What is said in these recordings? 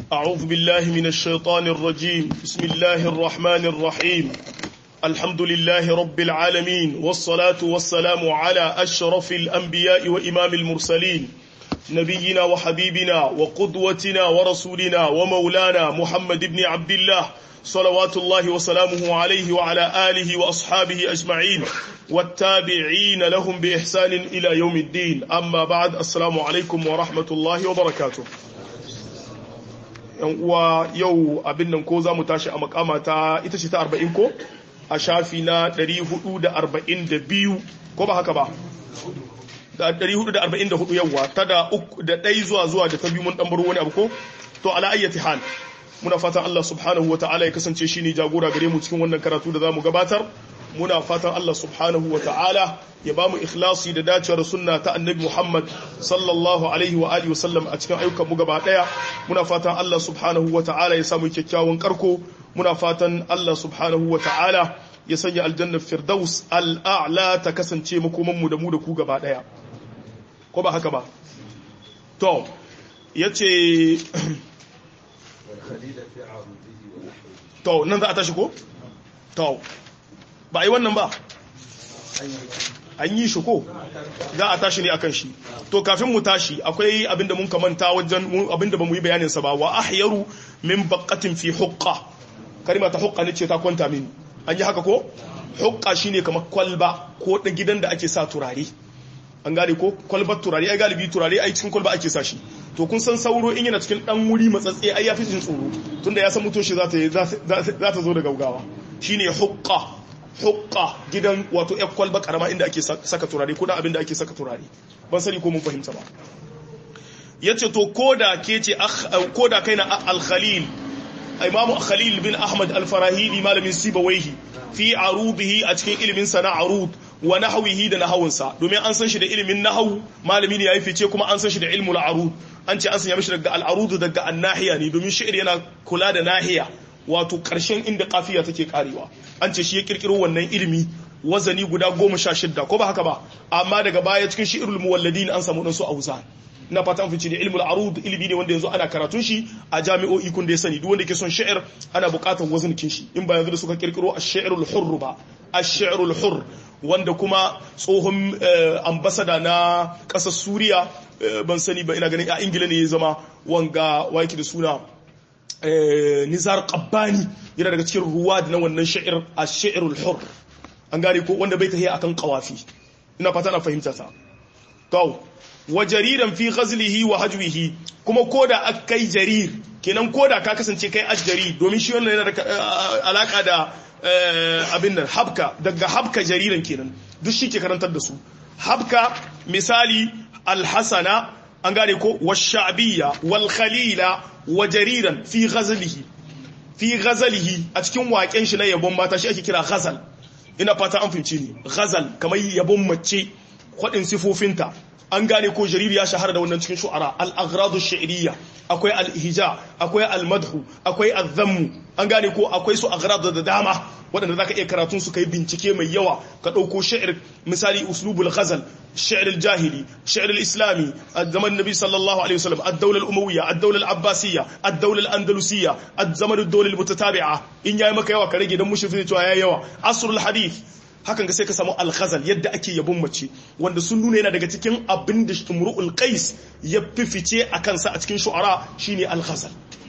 أعوذ بالله من الشيطان الرجيم بسم الله الرحمن الرحيم الحمد لله رب العالمين والصلاة والسلام على أشرف الأنبياء وإمام المرسلين نبينا وحبيبنا وقدوتنا ورسولنا ومولانا محمد بن عبد الله صلوات الله وسلامه عليه وعلى آله وأصحابه أجمعين والتابعين لهم بإحسان إلى يوم الدين أما بعد السلام عليكم ورحمة الله وبركاته uwa yau abin nan ko za mu tashi a makama ta ita ce ta 40 ko a shafi na 442 ko ba haka ba da 444 yawa ta da ɗai zuwa zuwa da ta biyu mun ɗan wani abu ko to ala ayyati hal muna fatan Allah subhanahu wa ta'ala ya kasance shi ne jagora gare mu cikin wannan karatu da za mu gabatar muna fatan Allah subhanahu wa ta'ala ya ba mu ikhlasi da dacewar sunna ta annabi Muhammad sallallahu alaihi wa alihi wasallam a cikin ayyukan mu gaba daya muna fatan Allah subhanahu wa ta'ala ya samu kyakkyawan karko muna fatan Allah subhanahu wa ta'ala ya sanya aljannar firdaus al'a'la ta kasance makoman mu da mu da ku gaba daya ko ba haka ba to yace to nan za a tashi ko to ba a yi wannan ba an yi shi ko za a tashi ne akan shi to kafin mu tashi akwai abinda mun kamanta wajen abinda ba mu yi bayaninsa ba wa ahyaru min baqatin fi huqqa kalma ta huqqa ne ce ta kwanta mini an yi haka ko huqqa shine kamar kwalba ko da gidan da ake sa turare an gane ko kwalbar turare ai galibi turare ai cikin kwalba ake sa shi to kun san sauro in yana cikin dan wuri matsatse ai yafi jin tsoro tunda ya san mutoshi za ta za ta zo da gaugawa shine huqqa hukka gidan wato ya kwalba karama inda ake saka turare ko da abin da ake saka turare ban sani ko mun fahimta ba yace to koda ke ce koda kai na al-khalil imamu khalil bin ahmad al-farahidi malamin sibawaihi fi arubihi a cikin ilimin sana arud wa nahwihi da nahawunsa domin an san shi da ilimin nahawu malami ne yayi fice kuma an san shi da ilmul arud an ce an sanya mishi daga al-arud daga an-nahiya ne domin shi'ir yana kula da nahiya wato ƙarshen inda kafiya take karewa an ce shi ya kirkiro wannan ilimi wazani guda goma sha shidda ko ba haka ba amma daga baya cikin shi irul muwalladin an samu ɗansu auza na fata an fice da ilmul arud ilimi ne wanda yanzu ana karatun shi a jami'o'i kun da ya sani duk wanda ke son sha'ir ana buƙatar wazankin shi in ba yanzu da suka kirkiro ash-shi'rul hurr ba ash-shi'rul hurr wanda kuma tsohon ambasada na ƙasar Suriya ban sani ba ina ganin a Ingila ne ya zama wanga waki da suna nizar qabbani yana daga cikin ruwa na wannan sha'ir a sha'irul hur an gane ko wanda bai tahiya akan qawafi ina fata na fahimta ta to wa jariran fi ghazlihi wa hajwihi kuma koda akai jarir kenan koda ka kasance kai ajjari domin shi wannan yana da alaka da abin nan habka daga habka jariran kenan duk shi ke karantar da su habka misali alhasana an gane ko washabiyya wal khalila wa jariran fi ghazalihi fi ghazalihi a cikin waken shi na yabon mata shi ake kira ghazal ina fata an fahimci ni ghazal kamar yabon mace kwadin sifofinta an gane ko jarir ya shahara da wannan cikin shu'ara al-aghradu shi'riyya akwai al-ihja akwai al-madhu akwai al-dhammu an gane ko akwai su aghradu da dama waɗanda zaka iya karatun su kai bincike mai yawa ka ɗauko sha'ir misali uslubul ghazal sha'ir al-jahili sha'ir al-islami zaman nabi sallallahu alaihi wasallam ad-dawla al-umawiyya ad-dawla al-abbasiyya ad-dawla al-andalusiyya ad-zaman ad-dawla al-mutatabi'a in yayi maka yawa ka rage dan mushrifi cewa yayi yawa asrul hadith hakan ga sai ka samu al-ghazal yadda ake yabon mace wanda sun nuna yana daga cikin abin da imru'ul qais ya fifice a kansa a cikin shu'ara shine al-ghazal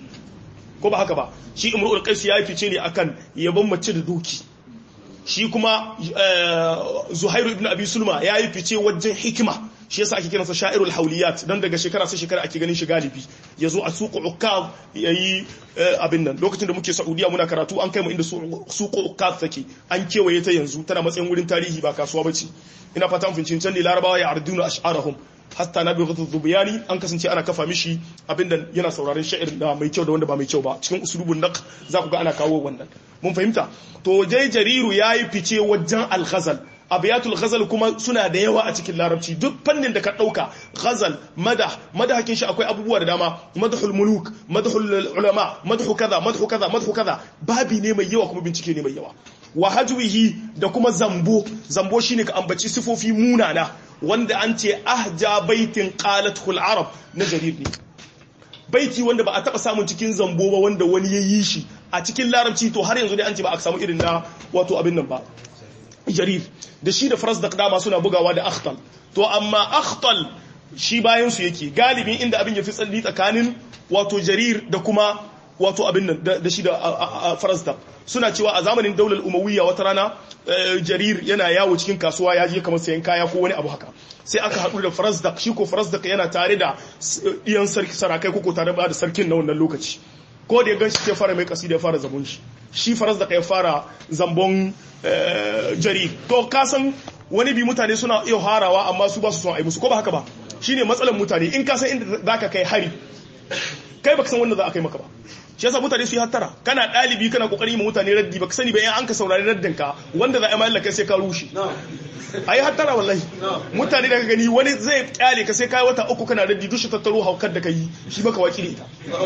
ko ba haka ba shi imru'ul qais ya fice ne akan yabon mace da doki shi kuma zuhairu ibn abi sulma ya yi fice wajen hikima shi yasa ake kiransa sha'irul hauliyat dan daga shekara sai shekara ake ganin shi galibi yazo a suqu ukaz yayi abin nan lokacin da muke saudiya muna karatu an kai mu inda suqu ukaz take an kewaye ta yanzu tana matsayin wurin tarihi ba kasuwa bace ina fata mun can ne larabawa ya arduna ash'arahum hatta na biyu zubiyani an kasance ana kafa mishi abinda yana sauraron sha'ir da mai kyau da wanda ba mai kyau ba cikin usulubun naq za ku ga ana kawo wannan mun fahimta to jai jariru yayi fice wajen al-ghazal abiyatul ghazal kuma suna da yawa a cikin larabci duk fannin da ka dauka ghazal madah madahakin shi akwai abubuwa da dama madhul muluk madhul ulama madhu kaza madhu kaza madhu kaza babi ne mai yawa kuma bincike ne mai yawa wa hajwihi da kuma zambo zambo shine ka ambaci sifofi munana wanda an ce ahja baitin qalat arab na jarir ne baiti wanda ba a taba samun cikin zambo ba wanda wani ya yi shi a cikin larabci to har yanzu dai an ce ba a samu irin na wato abin nan ba jarir da shi da faras da dama suna bugawa da akhtal to amma akhtal shi bayan su yake galibin inda abin ya fi tsalli tsakanin wato jarir da kuma wato abin nan da shi da farazdak suna cewa a zamanin daular umawiyya wata rana jarir yana yawo cikin kasuwa ya je kamar sayan kaya ko wani abu haka sai aka haɗu da farazdak shi ko farazdak yana tare da iyan sarakai ko tare da sarkin na wannan lokaci ko da ya gan shi ya fara mai kasi da ya fara zabon shi shi farazdak ya fara zambon jarir to kasan wani bi mutane suna iya harawa amma su ba su son a yi musu ko ba haka ba shine matsalar mutane in ka san inda zaka kai hari kai baka san wanda za a kai maka ba shi yasa mutane su yi hattara kana dalibi kana kokari ma mutane raddi baka sani ba in an ka saurari raddin ka wanda za a yi mallaka sai ka rushe ayi hattara wallahi mutane da ka gani wani zai kyale ka sai kai wata uku kana raddi duk shi tattaro haukar da kai shi baka waki da ita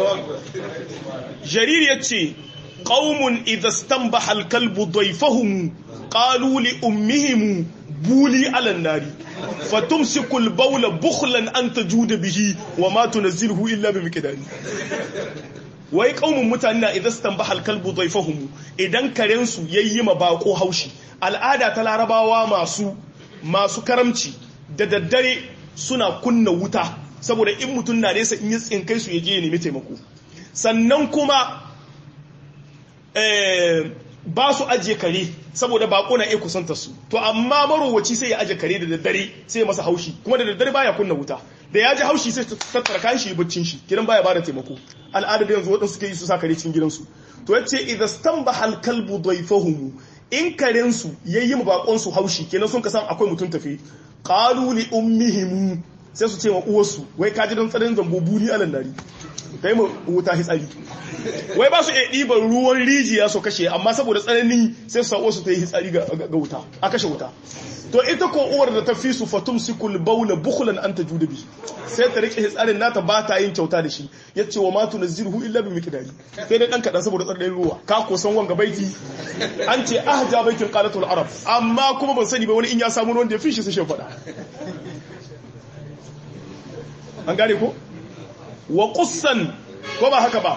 jariri yace qaumun idha istanbaha al-kalbu dayfahum qalu li ummihim buli ala nari fatumsiku al-bawla bukhlan an tajuda bihi wa ma tunzilu illa bi miqdari wai kaumun mutane na idan stan bahal kalbu daifahumu idan karen su yayi ma bako haushi al'ada ta larabawa masu masu karamci da daddare suna kunna wuta saboda in mutum na nesa in yi tsinkai su yaje ya nemi taimako sannan kuma ba su ajiye kare saboda bako na iya kusanta su to amma marowaci sai ya ajiye kare da daddare sai ya masa haushi kuma da daddare baya kunna wuta da ya ji haushi sai tattara kayan shi baccin shi gidan baya bada taimako al'ada da yanzu waɗansu suke yi su sa kare cikin gidansu to yace idza stanbaha al-kalbu dayfahum in karen su yayi ma bakon su haushi kenan sun kasan akwai mutum tafi qalu li ummihim sai su ce wa uwarsu wai ka ji dan tsarin zambo buri alan nari kai mu wuta hitsari wai ba su iya ɗiban ruwan rijiya su kashe amma saboda tsanani sai su sa su ta yi hitsari ga wuta a kashe wuta to ita ko uwar da ta fi su fatum sikul baula bukhlan an ta juda bi sai ta rike hitsarin nata ba ta yin kyauta da shi yace wa ma tunziru illa bi miqdari sai dai dan kadan saboda tsardayin ruwa ka ko san wanga baiti an ce ahja baitin qalatul arab amma kuma ban sani ba wani in ya samu wanda ya fi shi sai shi faɗa an gane ko wa qussan ko ba haka ba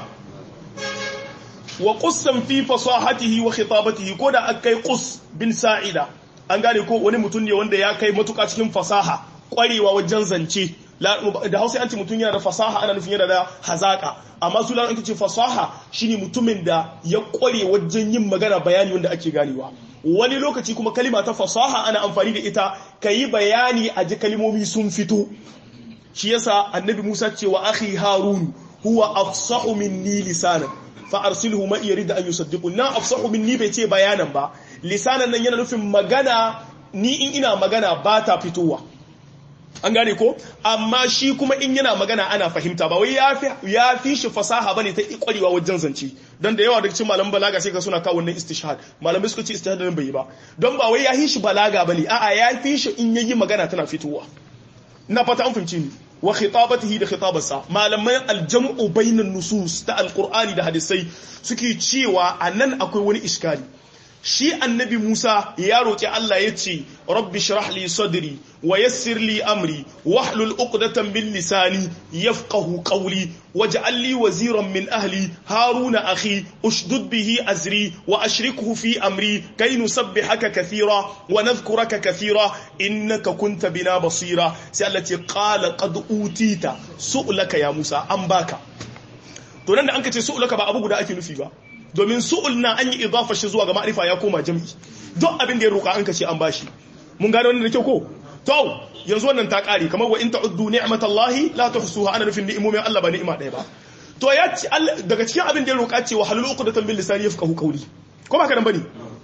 wa qussan fi fasahatihi wa khitabatihi ko da akai qus bin sa'ida an gane ko wani mutum ne wanda ya kai matuka cikin fasaha kwarewa wajen zance da hausa yanci mutum yana da fasaha ana nufin yana da hazaka amma su lalata ce fasaha shine mutumin da ya kware wajen yin magana bayani wanda ake ganewa wani lokaci kuma kalima ta fasaha ana amfani da ita ka yi bayani a ji kalimomi sun fito shi yasa annabi musa ce wa akhi harun huwa afsahu minni lisanan fa arsilhu ma yarida an yusaddiqu na afsahu minni bai ce bayanan ba lisanan nan yana nufin magana ni in ina magana ba ta fitowa an gane ko amma shi kuma in yana magana ana fahimta ba wai ya fi shi fasaha bane ta kwarewa wajen zance don da yawa daga cikin malaman balaga sai ka suna kawo wannan istishhad malamai suka ce istishhad nan bai yi ba don ba wai ya fi shi balaga bane a'a ya fi shi in yayi magana tana fitowa ina fata an fahimci ni wa khitabatihi da khitabarsa malaman aljam'u bainan nusus ta alqur'ani da hadisai suke cewa anan akwai wani iskali shi annabi Musa ya roƙi Allah ya ce rabbi shrah li sadri wa yassir li amri wahlul uqdatan min lisani yafqahu qawli waj'al li waziran min ahli haruna akhi ushdud bihi azri wa ashrikhu fi amri kay nusabbihaka kathira wa nadhkuraka kathira innaka kunta bina basira sai Allah ce qala qad utita su'laka ya Musa an baka to nan da an ka ce su'laka ba abu guda ake nufi ba domin su'ul na an yi idafa shi zuwa ga ma'arifa ya koma jam'i duk abin da ya roƙa an kace an bashi mun gane wannan da kyau ko to yanzu wannan ta kare kamar wa in ta'uddu ni'matallahi la tuhsuha ana nufin ni'imomin Allah ba ni'ima ɗaya ba to ya ci daga cikin abin da ya roƙa ce wa halul uqdatan bil lisani yafqahu qawli ko ba ka nan bane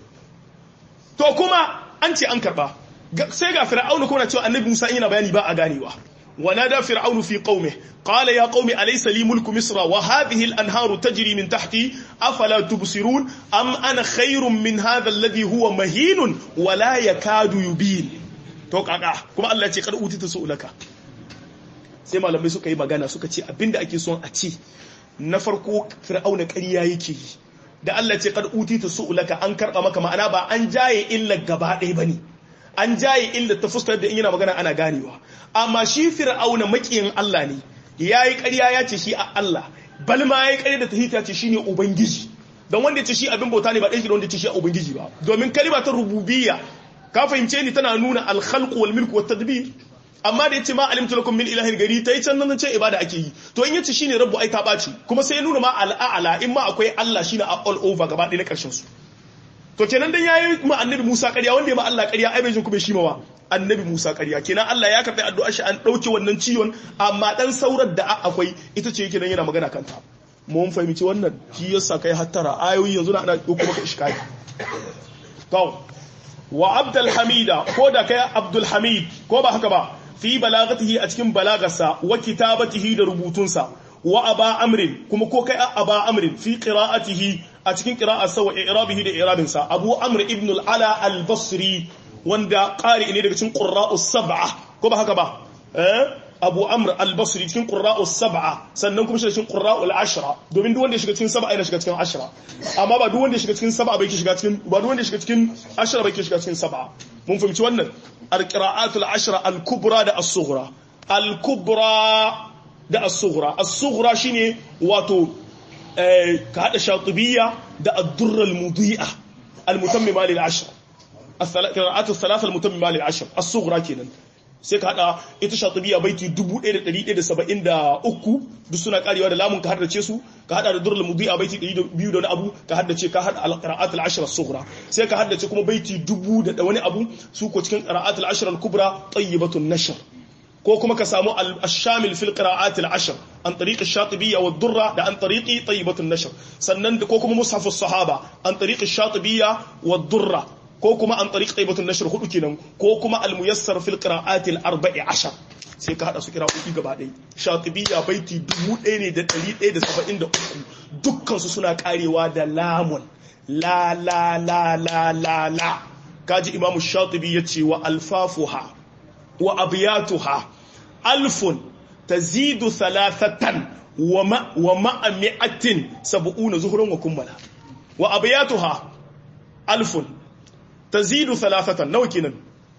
to kuma an ce an karba sai ga fir'auna kuma na cewa annabi Musa yana bayani ba a ganewa ونادى فرعون في قومه قال يا قوم أليس لي ملك مصر وهذه الأنهار تجري من تحتي أفلا تبصرون أم أنا خير من هذا الذي هو مهين ولا يكاد يبين توقع كما الله يقول قد أوتيت سؤلك sai malamai suka yi magana suka ce abinda ake son a ce na farko fir'auna ƙarya yake yi da Allah ce kad utita su'ulaka an karba maka ma'ana ba an jaye illa gaba ɗaya bane an jaye illa ta fuskar da in yana magana ana ganewa amma shi fir'auna makiyin Allah ne yayi ƙarya ya ce shi a Allah bal ma yayi ƙarya da tahita ce shine ubangiji don wanda ya ce shi abin bauta ne ba ɗaya da wanda ya ce shi a ubangiji ba domin kalima ta rububiyya ka fahimce ni tana nuna al-khalq wal milk wat tadbir amma da yace ma alimtu lakum min ilahin gari ta yi can nan ce ibada ake yi to in yace shine rabbu ai ta baci kuma sai ya nuna ma al'a'ala in ma akwai Allah shine all over gaba ɗaya na ƙarshen su to kenan dan yayi ma annabi Musa ƙarya wanda ya ma Allah ƙarya ai bai jin kuma shi ma annabi Musa ƙarya kenan Allah ya karɓi addu'ar shi an ɗauke wannan ciwon amma dan saurar da akwai ita ce yake nan yana magana kanta mun fahimci wannan shi yasa kai hattara ayoyi yanzu na ana ɗauko maka iskali to wa Abdul Hamida ko da kai Abdul Hamid ko ba haka ba fi balagatihi a cikin balagarsa wa kitabatihi da rubutunsa wa aba amrin kuma ko kai aba amrin fi qira'atihi a cikin qira'arsa wa i'rabihi da i'rabinsa abu amr ibn al-ala al-basri wanda qari ne daga cikin qurra'us sab'a ko ba haka ba eh abu amr al-basri cikin qurra'us sab'a sannan kuma shi cikin qurra'ul ashra domin duk wanda ya shiga cikin sab'a yana shiga cikin ashra amma ba duk wanda ya shiga cikin sab'a bai shiga cikin ba duk wanda ya shiga cikin ashra bai shiga cikin sab'a mun fahimci wannan al-qira'atul ashra al-kubra da as-sughra al-kubra da as-sughra as-sughra shine wato ka hada shatibiyya da ad-durr al-mudi'a al-mutammima lil ashr al-qira'atu thalatha al-mutammima lil ashr as-sughra kenan sai ka hada ita shatibiyya baiti 1173 duk suna karewa da lamun ka haddace su ka hada da durrul mudi'a baiti 200 da wani abu ka haddace ka hada al-qira'at al-ashr as-sughra sai ka haddace kuma baiti 1000 da wani abu su ko cikin qira'at al-ashr al-kubra tayyibatun nashr ko kuma ka samu al-shamil fil qira'at al-ashr an tariq ash-shatibiyya wa ad-durra da an tariqi tayyibatun nashr sannan ko kuma mushaf as-sahaba an tariq ash-shatibiyya wa ad-durra ko kuma an tariq tayyibatun nashr hudu kenan ko kuma al-muyassar fil qira'at al-arba'i ashar sai ka hada su kira'o'i gaba ɗaya shatibiyya baiti 1173 dukkan su suna karewa da lamun la la la la la la kaji imamu shatibi yace wa alfafuha wa abiyatuha alfun tazidu thalathatan wa ma wa ma'a mi'atin sab'una zuhuran wa kummala wa abiyatuha alfun tazidu thalathatan nawa kenan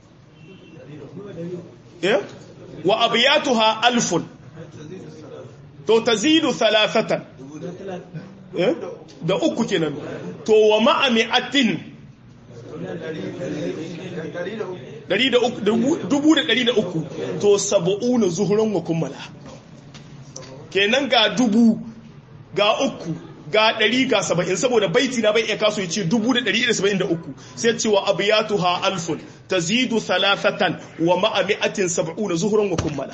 eh wa abiyatuha alfun to tazidu thalathatan eh da uku kenan to wa ma'a mi'atin dubu da ɗari da uku to saba'una zuhuran wa kummala kenan ga dubu ga uku ga ɗari ga saba'in saboda baiti na bai iya kaso ya ce dubu da ɗari da saba'in da uku sai cewa abu ya tuha alfun ta zidu thalathatan wa ma'ami'atin saba'una zuhuran wa kummala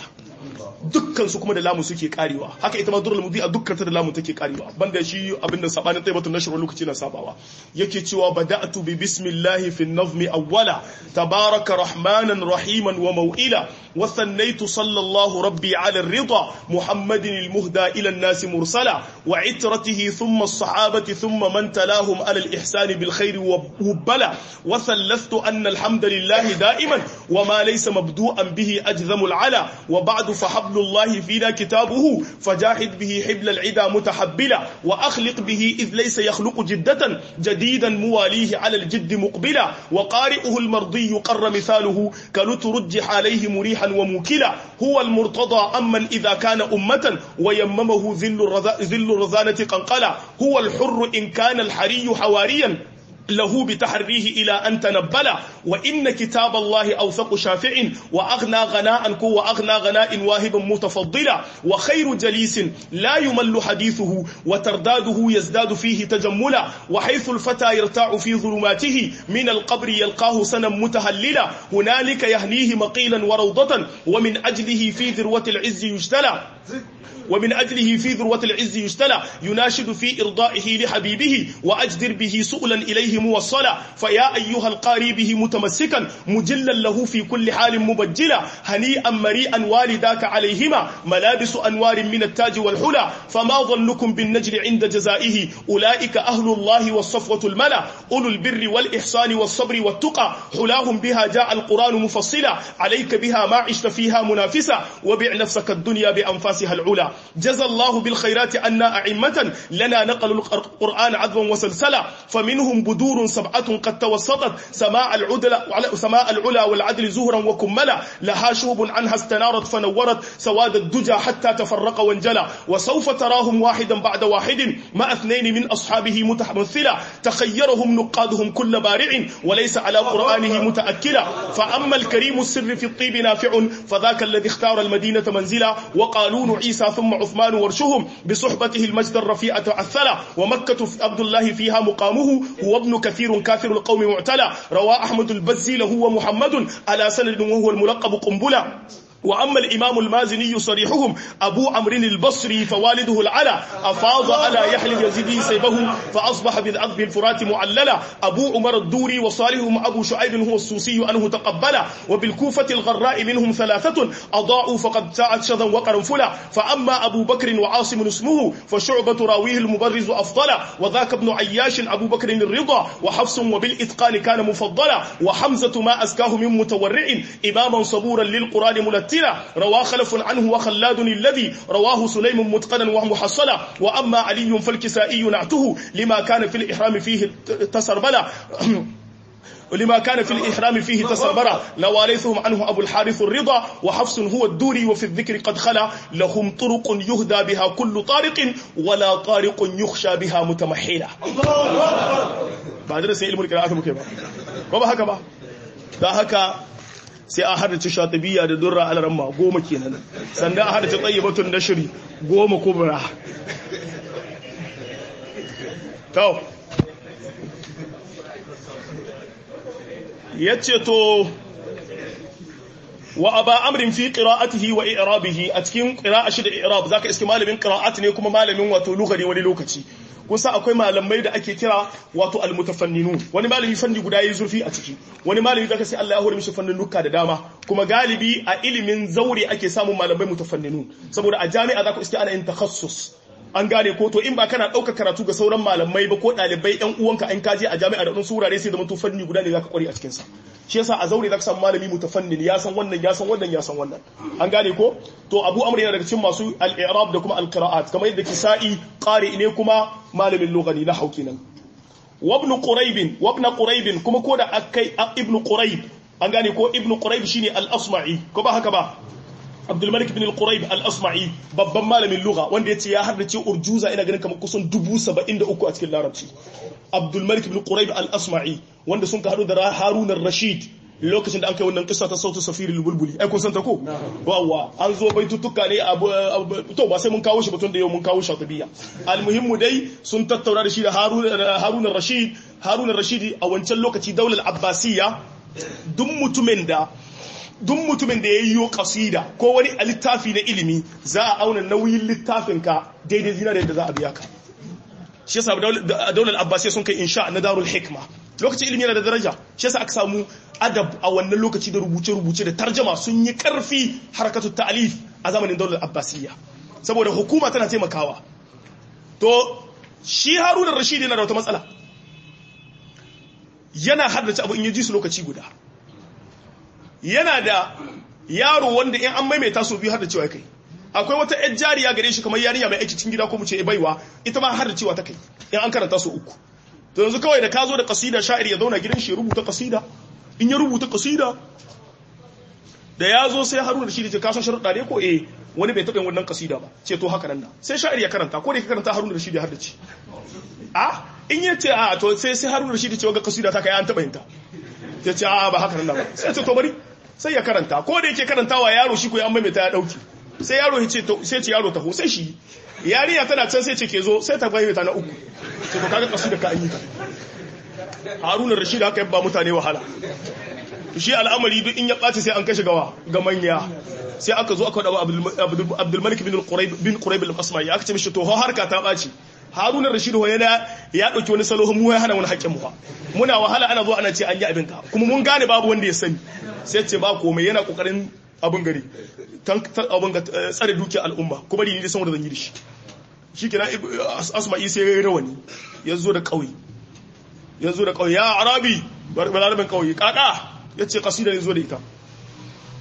dukkan su kuma da lamu suke karewa haka ita ma durul mudi a dukkan ta da lamu take karewa banda shi abin da sabanin taibatun nashr lokaci na sabawa yake cewa bada'tu bi bismillahi fi an-nazmi awwala tabaraka rahmanan rahiman wa maw'ila wa thannaytu sallallahu rabbi ala ar-ridha muhammadin al-muhda ila an-nas mursala wa itratihi thumma as-sahabati thumma man talahum ala al-ihsan bil khair wa bala wa thallathtu anna alhamdulillahi da'iman wa ma laysa mabdu'an bihi ajzamu al-ala wa ba'du فحبل الله فينا كتابه فجاهد به حبل العدا متحبلا وأخلق به إذ ليس يخلق جدة جديدا مواليه على الجد مقبلا وقارئه المرضي قر مثاله كنترجح عليه مريحا وموكلا هو المرتضى أمن إذا كان أمة ويممه ذل, ذل الرذانة قنقلا هو الحر إن كان الحري حواريا له بتحريه إلى أن تنبل وإن كتاب الله أوثق شافع وأغنى غناء وأغنى غناء واهب متفضلا وخير جليس لا يمل حديثه وترداده يزداد فيه تجملا وحيث الفتى يرتاع في ظلماته من القبر يلقاه سنا متهللا هنالك يهنيه مقيلا وروضة ومن أجله في ذروة العز يجتلى ومن أجله في ذروة العز يجتلى يناشد في إرضائه لحبيبه وأجدر به سؤلا إليه موصلا فيا أيها القاري به متمسكا مجلا له في كل حال مبجلا هنيئا مريئا والداك عليهما ملابس أنوار من التاج والحلى فما ظنكم بالنجل عند جزائه أولئك أهل الله والصفوة الملا أولو البر والإحسان والصبر والتقى حلاهم بها جاء القرآن مفصلا عليك بها ما عشت فيها منافسا وبع نفسك الدنيا بأنفاس أنفاسها العلا جزى الله بالخيرات أن أعمة لنا نقلوا القرآن عذبا وسلسلا فمنهم بدور سبعة قد توسطت سماء العدل سماء العلا والعدل زهرا وكملا لها شوب عنها استنارت فنورت سواد الدجى حتى تفرق وانجلى وسوف تراهم واحدا بعد واحد مع اثنين من أصحابه متمثلا تخيرهم نقادهم كل بارع وليس على قرآنه متأكلا فأما الكريم السر في الطيب نافع فذاك الذي اختار المدينة منزلا وقالون عيسى ثم عثمان ورشهم بصحبته المجد الرفيع تعثلا ومكة عبد الله فيها مقامه هو ابن كثير كافر القوم معتلى روى أحمد البزي له ومحمد على سند وهو الملقب قنبلا وأما الإمام المازني صريحهم أبو عمرو البصري فوالده العلا أفاض على يحيى اليزيدي سيبه فأصبح بالعذب الفرات معللا أبو عمر الدوري وصالحهم أبو شعيب هو السوسي أنه تقبل وبالكوفة الغراء منهم ثلاثة أضاعوا فقد ساعت شذا وقرنفلا فأما أبو بكر وعاصم اسمه فشعبة راويه المبرز أفضل وذاك ابن عياش أبو بكر الرضا وحفص وبالإتقان كان مفضلا وحمزة ما أزكاه من متورع إماما صبورا للقرآن ملتلا روى خلف عنه وخلاد الذي رواه سليم متقنا ومحصلا وأما علي فالكسائي نعته لما كان في الإحرام فيه تسربلا ولما كان في الإحرام فيه تسربرا لوارثهم عنه أبو الحارث الرضا وحفص هو الدوري وفي الذكر قد خلا لهم طرق يهدى بها كل طارق ولا طارق يخشى بها متمحلا بعد رسي علم القراءات مكيبا وما هكذا da haka sai a haddace shatibiya da durra alaramma goma kenan sannan a haddace tsayyibatun nashiri goma kubra to yace to wa aba amrin fi qira'atihi wa i'rabihi a cikin qira'a shi da i'rab zaka iske malamin qira'at ne kuma malamin wato lugari wani lokaci kusa akwai malamai da ake kira wato almutafanninu wani malami fanni guda yayi zurfi a ciki wani malami zaka sai Allah ya hore mishi fannin nuka da dama kuma galibi a ilimin zaure ake samun malamai mutafanninu saboda a jami'a zaka iske ana yin takhassus an gane ko to in ba kana ɗauka karatu ga sauran malamai ba ko ɗalibai ɗan uwanka an kaje a jami'a da ɗan surare sai da mutu fanni guda ne zaka kware a cikin sa shi yasa a zaure zaka samu malami mutafannin ya san wannan ya san wannan ya san wannan an gane ko to Abu Amr yana daga cikin masu al-i'rab da kuma al-qira'at kamar yadda Kisa'i qari ne kuma malamin lugani na hauki nan wa ibn Quraib wa ibn Quraib kuma ko da akai ibn Quraib an gane ko ibn Quraib shine al-Asma'i ko ba haka ba Abdulmalik bin al-Quraib al-Asma'i babban malamin lugha wanda yace ya haddace urjuza ina ganin kamar kusan 73 a cikin larabci Abdulmalik bin Quraib al-Asma'i wanda sun ka hadu da Harun ar-Rashid lokacin da an kai wannan kissa ta sautu safiri al-bulbuli ai kun san ta ko wawa an zo baitutuka ne abu to ba sai mun kawo shi batun da yau mun kawo shatibiya al-muhimmu dai sun tattauna da shi da Harun Harun ar-Rashid Harun ar-Rashid a wancan lokaci daular Abbasiyya duk mutumin da duk mutumin da ya yi kasida ko wani a littafi na ilimi za a auna nauyin littafinka daidai zina da yadda za a biya ka shi yasa daular abbasiyya sun kai insha na darul hikma lokacin ilimi yana da daraja shi yasa aka samu adab a wannan lokaci da rubuce-rubuce da tarjama sun yi karfi harakatu ta'alif a zamanin daular abbasiyya saboda hukuma tana taimakawa to shi haruna rashid yana da wata matsala yana haddace abu in yi ji su lokaci guda yana da yaro wanda in an maimaita su biyu har da cewa kai akwai wata yar jariya gare shi kamar yarinya mai aiki cikin gida ko mu ce baiwa ita ma har da cewa ta kai in an karanta su uku to yanzu kawai da ka zo da kasida sha'ir ya zauna gidan shi ya rubuta kasida in ya rubuta kasida da ya zo sai haruna da shi da ce kasan sharuɗa ne ko eh wani bai taɓa wannan kasida ba ce to haka nan da sai sha'ir ya karanta ko da ka karanta haruna da shi da har da ci a in ya ce a to sai sai haruna da shi da ce ga kasida ta kai an taɓa yinta ya ce a ba haka nan ba sai ce to bari sai ya karanta ko da yake karantawa yaro shi ko ya maimaita ya dauki sai yaro ya ce sai ce yaro taho sai shi yarinya tana can sai ce ke zo sai ta maimaita na uku sai to kaga kasu da ka yi ta Haruna Rashid haka yabba mutane wahala shi al'amari duk in ya ɓaci sai an kashe gawa ga manya sai aka zo aka dawo Abdul Malik bin Quraib bin Quraib al-Asma'i aka ce mishi to harka ta ɓaci Haruna Rashid ho yana ya dauki wani salo mu ya hana wani haƙƙin mu muna wahala ana zo ana ce an yi abin ka kuma mun gane babu wanda ya sani sai ce ba komai yana kokarin abin gari tan abin ga tsare dukiyar al'umma kuma ni ne san wanda zan yi da shi shikenan Asma'i sai ya rawani ya zo da kauye ya zo da kauye ya arabi balarabin kauye kaka ya ce kasida ne zo da ita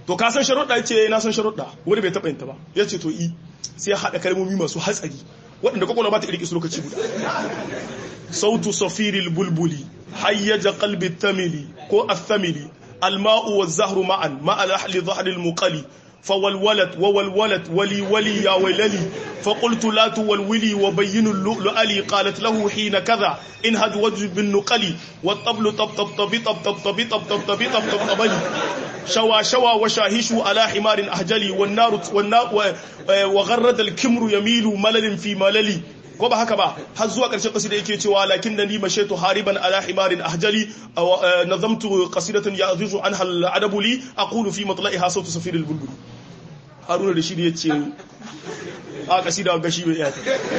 to ka san sharuɗa yace na san sharuɗa wani bai taɓa yin ta ba yace to i sai haɗa kalmomi masu hatsari waɗanda kwakwalwa ba ta irki su lokaci guda sautu safiril bulbuli hayyaja qalbi tamili ko athamili alma'u waz-zahru ma'an ma'a lahli dhahri al-muqali فوالولت ووالولت ولي ولي يا ويللي فقلت لا تولولي وبين اللؤلؤ لي قالت له حين كذا انهد وجه بالنقل والطبل طب طب طب طب طب طب طب طب طب طب طب طب شوى شوى وشاهش على حمار أهجلي والنار والنار وغرد الكمر يميل ملل في مللي ko ba haka ba har zuwa ƙarshen kasida yake cewa lakin da ni mashaitu hariban ala himarin ahjali nazamtu qasidatan ya'zuzu anha al-adabu li aqulu fi matla'iha sawtu safiril bulbul haruna da shi da yace a kasida ga shi bai iya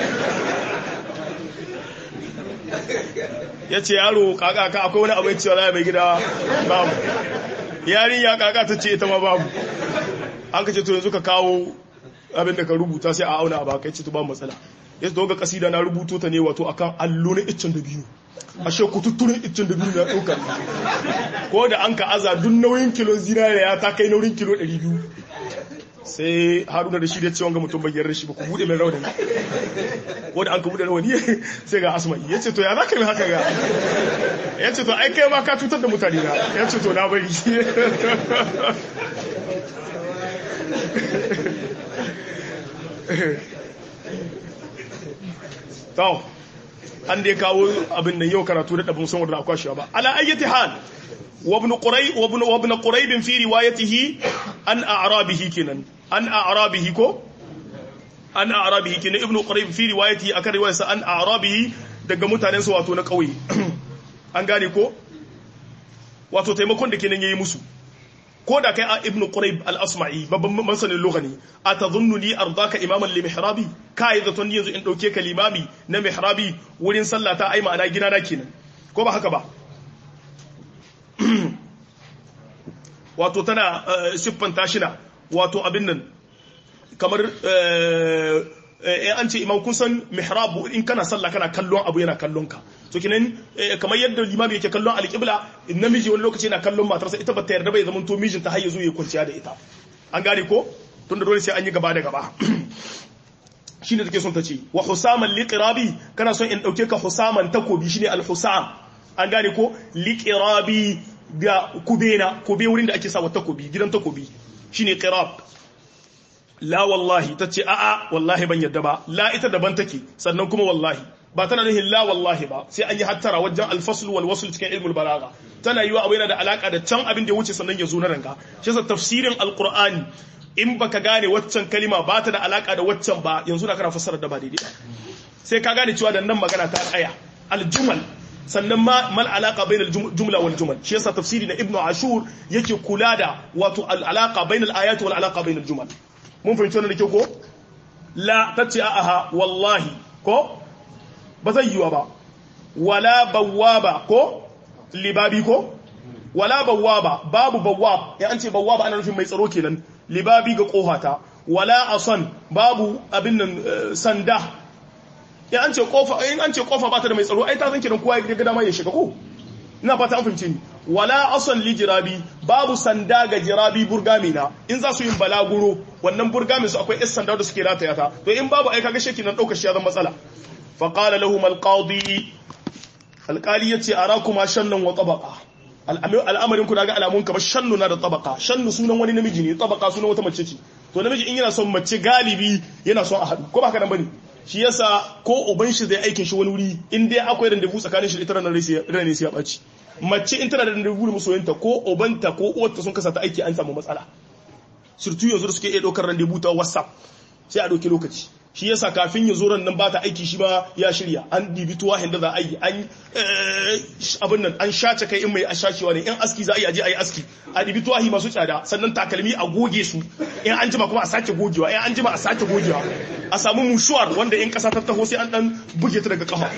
yace yaro kaka ka akwai wani abu yace wallahi mai gida babu yarinya kaka ta ce ita ma babu an ka ce to yanzu ka kawo abin da ka rubuta sai a auna a baka yace to ba matsala ya zo ga kasida na rubuto ta ne wato akan allo na iccen da biyu ashe kututturin iccen da biyu na ɗauka ko da an ka aza duk nauyin kilo zinariya ta kai nauyin kilo 200 sai haruna da shi da cewa ga mutum bayyar shi ba ku bude mai rauni ko da an ka bude rauni sai ga asma ya ce to ya za ka yi haka ga ya ce to ai kai ma ka cutar da mutane na ya ce to na bari to an dai kawo abin da yau karatu da dabin son wadda akwai shi ba ala ayyati hal wa ibn quray wa ibn wa ibn qurayb fi riwayatihi an a'rabihi kinan an a'rabihi ko an a'rabihi kinan ibn qurayb fi riwayatihi akan riwayarsa an a'rabihi daga mutanen sa wato na kauye an gane ko wato taimakon da kenan yayi musu ko da kai a ibnu quraib al-asma'i babban masanin lugha ne atadhunnu li ardaka imaman li mihrabi kai da tun yanzu in dauke ka limami na mihrabi wurin sallah ta ai ma'ana gina na kenan ko ba haka ba wato tana siffanta shi na wato abin nan kamar eh an ce imam kun san mihrab in kana sallah kana kallon abu yana kallon ka to kinan kamar yadda limami yake kallon alqibla namiji wani lokaci yana kallon matarsa ita ba ta yarda bai zaman to mijin ta har yazo ya kwanciya da ita an gane ko tunda dole sai an yi gaba da gaba shine take son ta ce wa husaman liqirabi kana son in dauke ka husaman takobi shine al-husam an gane ko liqirabi ga kubena kube wurin da ake sa wa takobi gidan takobi shine qirab la wallahi ta ce a'a wallahi ban yadda ba la ita daban take sannan kuma wallahi ba tana nufin la wallahi ba sai an yi hattara wajen alfasl wal wasl cikin ilmul balaga tana yiwa abu yana da alaka da can abin da ya wuce sannan ya zo na ranga shi yasa tafsirin alqur'ani in baka gane waccan kalima ba ta da alaka da waccan ba yanzu da kana fassara da ba daidai sai ka gane cewa da nan magana ta tsaya aljumal sannan ma mal alaka bainal jumla wal jumal shi yasa tafsiri na ibnu ashur yake kula da wato al alaka bainal ayati wal alaka bainal jumal mun fahimci wannan da ke ko la tace aha wallahi ko ba zai yiwa ba wala bawwaba ko libabi ko wala bawwaba babu bawwab ya an ce bawwaba ana nufin mai tsaro kenan libabi ga kohata wala asan babu abin nan sanda ya an ce kofa in an ce kofa ba ta da mai tsaro ai ta san kiran kowa ya ga dama ya shiga ko ina fata an fahimce ni wala asan li jirabi babu sanda ga jirabi burgami na in za su yin balaguro wannan burgami su akwai is sanda da suke rataya ta to in babu ai kaga sheki nan daukar shi ya zama matsala fa qala lahum alqadi alqali yace arakuma shannan wa tabaqa al'amarin ku daga alamun ka ba shannu na da tabaqa shannu sunan wani namiji ne tabaqa sunan wata mace ce to namiji in yana son mace galibi yana son a haɗu ko ba haka nan bane shi yasa ko uban shi zai aikin shi wani wuri in dai akwai randevu tsakanin shi da ita ranar ne sai ya ɓaci mace in tana da randevu da masoyinta ko ubanta ko uwarta sun kasa ta aiki an samu matsala surtu yanzu da suke iya ɗaukar randevu ta whatsapp sai a ɗauki lokaci shi yasa kafin ya zo ran nan ba ta aiki shi ba ya shirya an dibi tuwa hinda za a yi an abin nan an shace kai in mai ashacewa ne in aski za a yi aje a yi aski a dibi tuwahi masu tsada sannan takalmi a goge su in an jima kuma a sake gogewa in an jima a sake gogewa a samu mushuwar wanda in kasa ta taho sai an dan buge ta daga kafa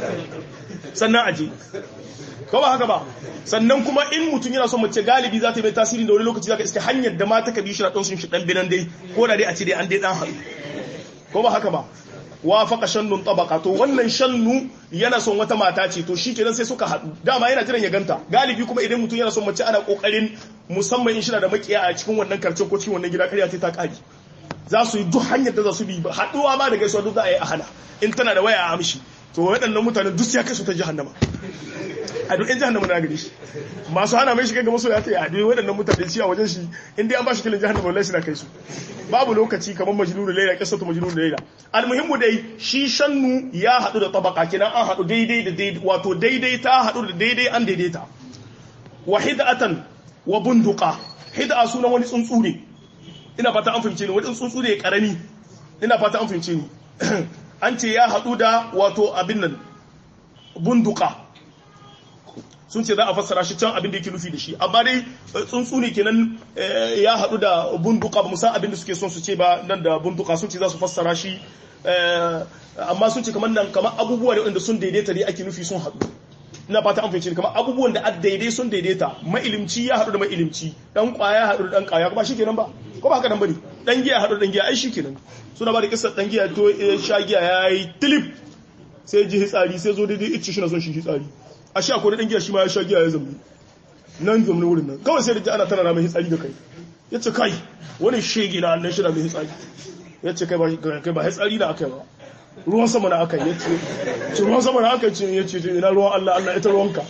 sannan aje ko ba haka ba sannan kuma in mutum yana son mace galibi za ta yi mai tasiri da wani lokaci za ka iska hanyar da mata ka bi shi na ɗan sun shi ɗan binan dai ko da dai a ce dai an dai ɗan haɗu ko ba haka ba wa faka shannun tabaka to wannan shannu yana son wata mata ce to shikenan sai suka haɗu dama yana jiran ya ganta galibi kuma idan mutum yana son mace ana kokarin musamman in shi da makiya a cikin wannan karcen ko cikin wannan gida ƙarya ta ƙari za su yi duk hanyar da za su bi haɗuwa ma da gaisuwa duk za a yi a hana in tana da waya a amshi to waɗannan mutanen duk ya kai su ta jahannama a duk in jahannama na gare shi masu hana mai shiga ga maso ya ta yi a duk waɗannan mutane shi a wajen shi in dai an ba shi kilin jahannama wallahi shi na kai su babu lokaci kamar majnun da laila kisatu majnun da laila almuhimmu dai shi shannu ya haɗu da tabaka kenan an haɗu daidai da daidai wato daidai ta haɗu da daidai an daidaita wa hid'atan wa bunduqa hid'a sunan wani tsuntsu ne ina fata an fahimce ni wani tsuntsu ne karami ina fata an fahimce ni an ce ya haɗu da wato abin nan bunduka sun ce za a fassara shi can abin da yake nufi da shi amma dai tsuntsu ne kenan ya haɗu da bunduka ba musan abin da suke son su ce ba nan da bunduka sun ce za su fassara shi amma sun ce kamar nan kamar abubuwa ne wanda sun daidaita ne ake nufi sun haɗu ina fata an fahimci kamar abubuwan da daidai sun daidaita mailimci ya haɗu da mailimci dan kwaya ya haɗu da dan kwaya kuma shikenan ba ko ba haka nan bane dan giya haɗu da dan giya ai shikenan suna ba da kissar dan giya to sha giya yayi tilip sai ji hitsari sai zo daidai icce shi na son shi hitsari a sha ko dan giya shi ma ya sha giya ya zambi nan zamni wurin nan kawai sai da ji ana tana mai hitsari ga kai yace kai wani shege na annan shi na mai hitsari yace kai ba kai ba hitsari da akai ba ruwan sama na aka yi ce ruwan sama na aka ce ya ce ina ruwan Allah Allah ita ruwanka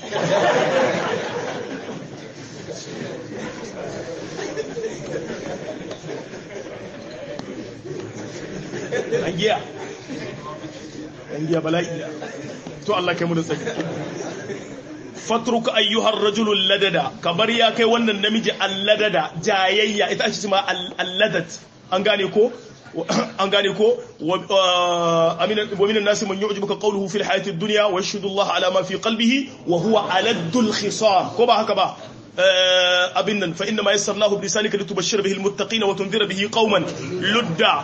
an giya an giya bala'i to Allah kai mu da tsaki fatruka ayyuhar rajulul ladada kabar ya kai wannan namiji alladada jayayya ita ake cewa alladat an gane ko an gane ko wa minan nasi man yu'jibuka qawluhu fil hayatid dunya wa yashhadu Allah ala ma fi qalbihi wa huwa aladul khisam ko ba haka ba abin nan fa inna ma yassarnahu bi lisanika litubashshira bihi almuttaqina wa tunzira bihi qauman ludda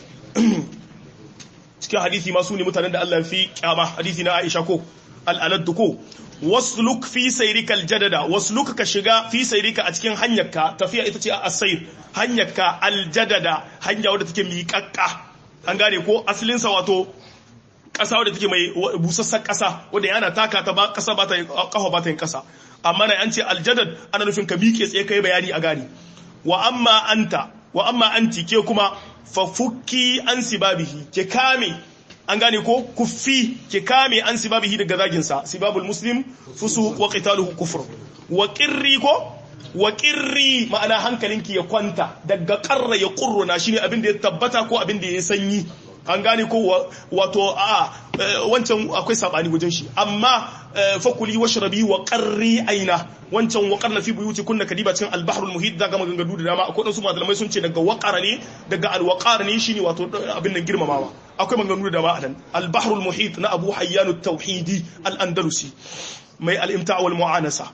cikin hadisi ma su ne mutanen da Allah fi kyama hadisi na Aisha ko al-alad ko wasluk fi sayrikal jadada wasluk ka shiga fi sayrika a cikin hanyarka tafiya ita ce as-sayr hanyarka al-jadada hanya wadda take miƙaƙƙa an gane ko asalin sa wato ƙasa wadda take mai busassar ƙasa wadda yana taka ta ba ƙasa ba ta ƙafa ba ta yin ƙasa amma na an ce al-jadad ana nufin ka miƙe tsaye kai bayani a gane wa amma anta wa amma anti ke kuma fa fukki an sibabihi ke kame an gane ko kuffi ke kame an sibabihi daga zaginsa sibabul muslim fusu wa qitaluhu kufr wa qirri ko wa qirri ma'ana hankalinki ya kwanta daga qarra ya qurruna shine abin da ya tabbata ko abin da ya sanyi an gane ko wato a wancan akwai sabani wajen shi amma fakuli washrabi wa qarri aina wancan wa qarna fi buyuti kunna kadiba cikin al-bahrul muhit daga maganganu da dama akwai wasu malamai sun ce daga waqara ne daga al-waqar ne shine wato abin nan girmamawa akwai maganganu da dama anan al-bahrul muhit na Abu Hayyan at-Tauhidi al-Andalusi mai al-imta' wal mu'anasa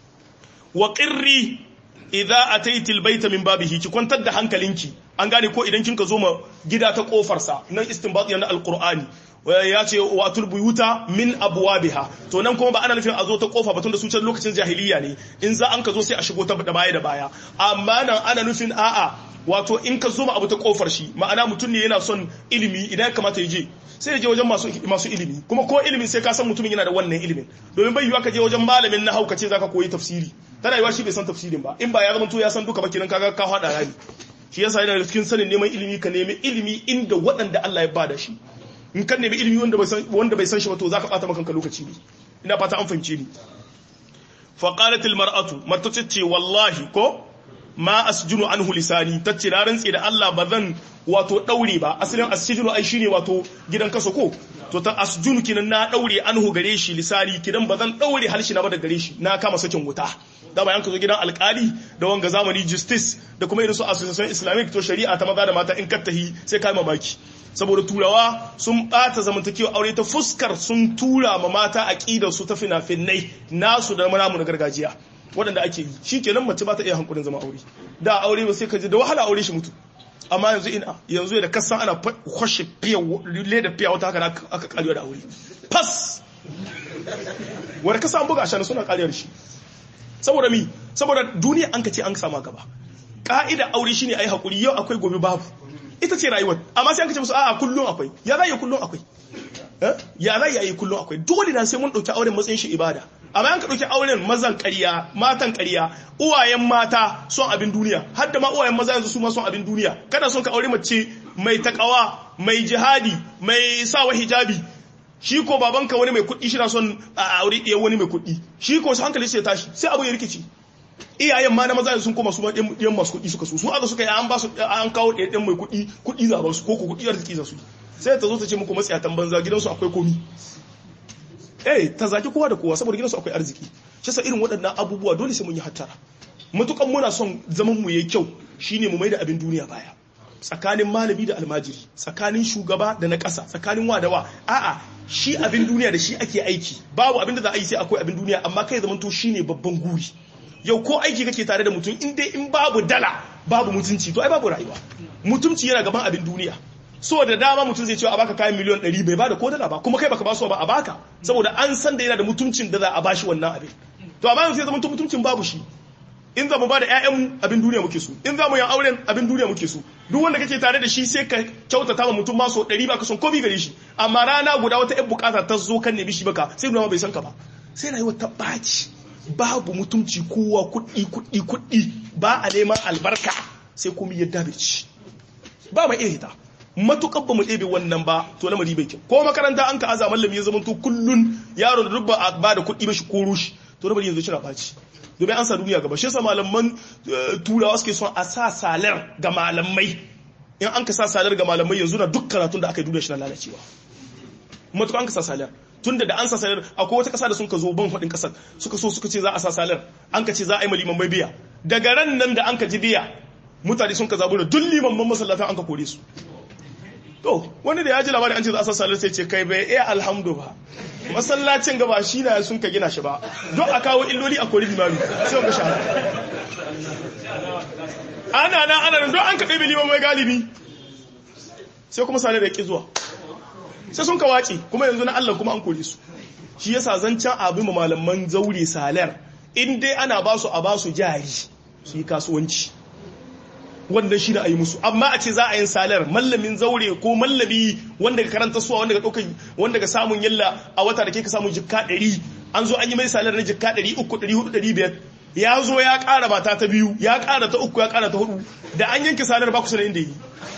wa qirri idza ataiti albayta min babihi ki kwantar da hankalinki an gane ko idan kinka zo ma gida ta kofar sa nan istinbat yana alqur'ani ya ce wa atul buyuta min abwabiha to nan kuma ba ana nufin a zo ta kofa batun da su can lokacin jahiliya ne in za an ka zo sai a shigo ta da baya da baya amma nan ana nufin a'a wato in ka zo ma abu ta kofar shi ma'ana mutum ne yana son ilimi idan ya kamata ya je sai ya je wajen masu masu ilimi kuma ko ilimin sai ka san mutumin yana da wannan ilimin domin bai yiwa ka je wajen malamin na hauka ce zaka koyi tafsiri tana yiwa shi bai san tafsirin ba in ba ya zama to ya san duka ba kiran kaga ka hada rani shi yasa yana da cikin sanin neman ilimi ka nemi ilimi inda waɗanda Allah ya bada shi in kan nemi ilimi wanda bai san wanda bai san shi ba to zaka bata maka lokaci ne ina fata an fahimce ni fa qalat al mar'atu mata ce wallahi ko ma asjunu anhu lisani tace na rantsi da Allah ba zan wato daure ba asalin asjunu ai shine wato gidan kaso ko to ta asjunu kinan na daure anhu gare shi lisani kidan ba zan daure halshi na ba da gare shi na kama sakin wuta da bayan ka zo gidan alkali da wanga zamani justice da kuma irin su association islamic to shari'a ta maza da mata in kattahi sai kai mamaki saboda turawa sun bata zamantakewa aure ta fuskar sun tura ma mata aqidar su ta fina-finai nasu da namu na gargajiya waɗanda ake yi shi kenan mace ba ta iya hankulin zama aure da aure ba sai ka ji da wahala aure shi mutu amma yanzu ina yanzu da kasan ana kwashe fiye leda fiye wata haka aka karewa da aure fas wadda kasa an buga shi suna kariyar shi saboda mi saboda duniya an ka ce an sama gaba ka'ida aure shine ayi hakuri yau akwai gobe babu ita ce rayuwar amma sai an kace musu a'a kullum akwai ya zai kullum akwai ya zai yi kullum akwai dole na sai mun dauki auren matsayin shi ibada amma yanka ɗauki auren mazan ƙarya matan ƙarya uwayen mata son abin duniya har da ma uwayen maza yanzu su ma son abin duniya kada son ka aure mace mai takawa mai jihadi mai sawa hijabi shi ko babanka wani mai kuɗi shi na son a aure ɗaya wani mai kuɗi shi ko su hankali sai tashi sai abu ya rikici iyayen ma na maza sun koma su ma ɗan masu kuɗi suka so su aka suka yi an ba su an kawo ɗaya ɗan mai kuɗi kuɗi za su ko ko kuɗi arziki za su sai ta zo ta ce muku matsiyatan banza gidansu akwai komi eh ta zaki kowa da kowa saboda gidansu akwai arziki shi sa irin waɗannan abubuwa dole sai mun yi hattara matukan muna son zaman mu yayi kyau shine mu maida abin duniya baya tsakanin malami da almajiri tsakanin shugaba da na ƙasa tsakanin wa da wa a'a shi abin duniya da shi ake aiki babu abin da za a yi sai akwai abin duniya amma kai zaman to shine babban guri yau ko aiki kake tare da mutum in dai in babu dala babu mutunci to ai babu rayuwa mutunci yana gaban abin duniya so da dama mutum zai ce a baka kayan miliyan 100 bai bada ko dala ba kuma kai baka ba su ba a baka saboda an san da yana da mutuncin da za a bashi wannan abin to amma yanzu sai zama mutuncin babu shi in za mu ba da ƴaƴanmu abin duniya muke so in za mu yi auren abin duniya muke so duk wanda kake tare da shi sai ka kyautata ma mutum ma so 100 baka son komai gare shi amma rana guda wata ƴan bukata ta zo kan ne bishi baka sai nuna bai san ka ba sai rayuwar ta baci babu mutunci kowa kuɗi kuɗi kuɗi ba a neman albarka sai komai ya dabe ci ba mai iya hita matukar ba mu ɗebe wannan ba to lamari bai kyau ko makaranta an ka aza mallami ya zama to kullun yaro da dubba a ba da kuɗi mashi ko rushi to lamari yanzu shira ɓaci domin an sa duniya gaba shi yasa malaman turawa suke son a sa salar ga malamai in an ka sa salar ga malamai yanzu na duk karatun da aka yi duniya shi na lalacewa matukar an ka sa salar tun da an sa salar akwai wata kasa da sun ka zo ban faɗin ƙasar suka so suka ce za a sa salar an ka ce za a yi maliman bai biya daga ran nan da an ka ji biya mutane sun ka zabu da duk liman masallatan an ka kore su to wani da ya ji labarin an ce za a sa salar sai ce kai bai iya alhamdu ba masallacin gaba shi na sun ka gina shi ba don a kawo illoli a kori limami sai ga shahara ana na ana nan don an ka ɗabi liman mai galibi sai kuma salar da ƙi zuwa sai sun ka wace kuma yanzu na Allah kuma an kore su shi yasa zancen abin malaman zaure salar in dai ana ba su a ba su jari su yi kasuwanci wannan shi da a yi musu amma a ce za a yin salar mallamin zaure ko mallami wanda ga karanta suwa wanda ga ɗaukar wanda ga samun yalla a wata da ke ka samun jikka ɗari an zo an yi mai salar na jikka ɗari uku ɗari hudu ɗari biyar ya zo ya ƙara mata ta biyu ya ƙara ta uku ya ƙara ta hudu da an yanke salar ba ku sanar inda yi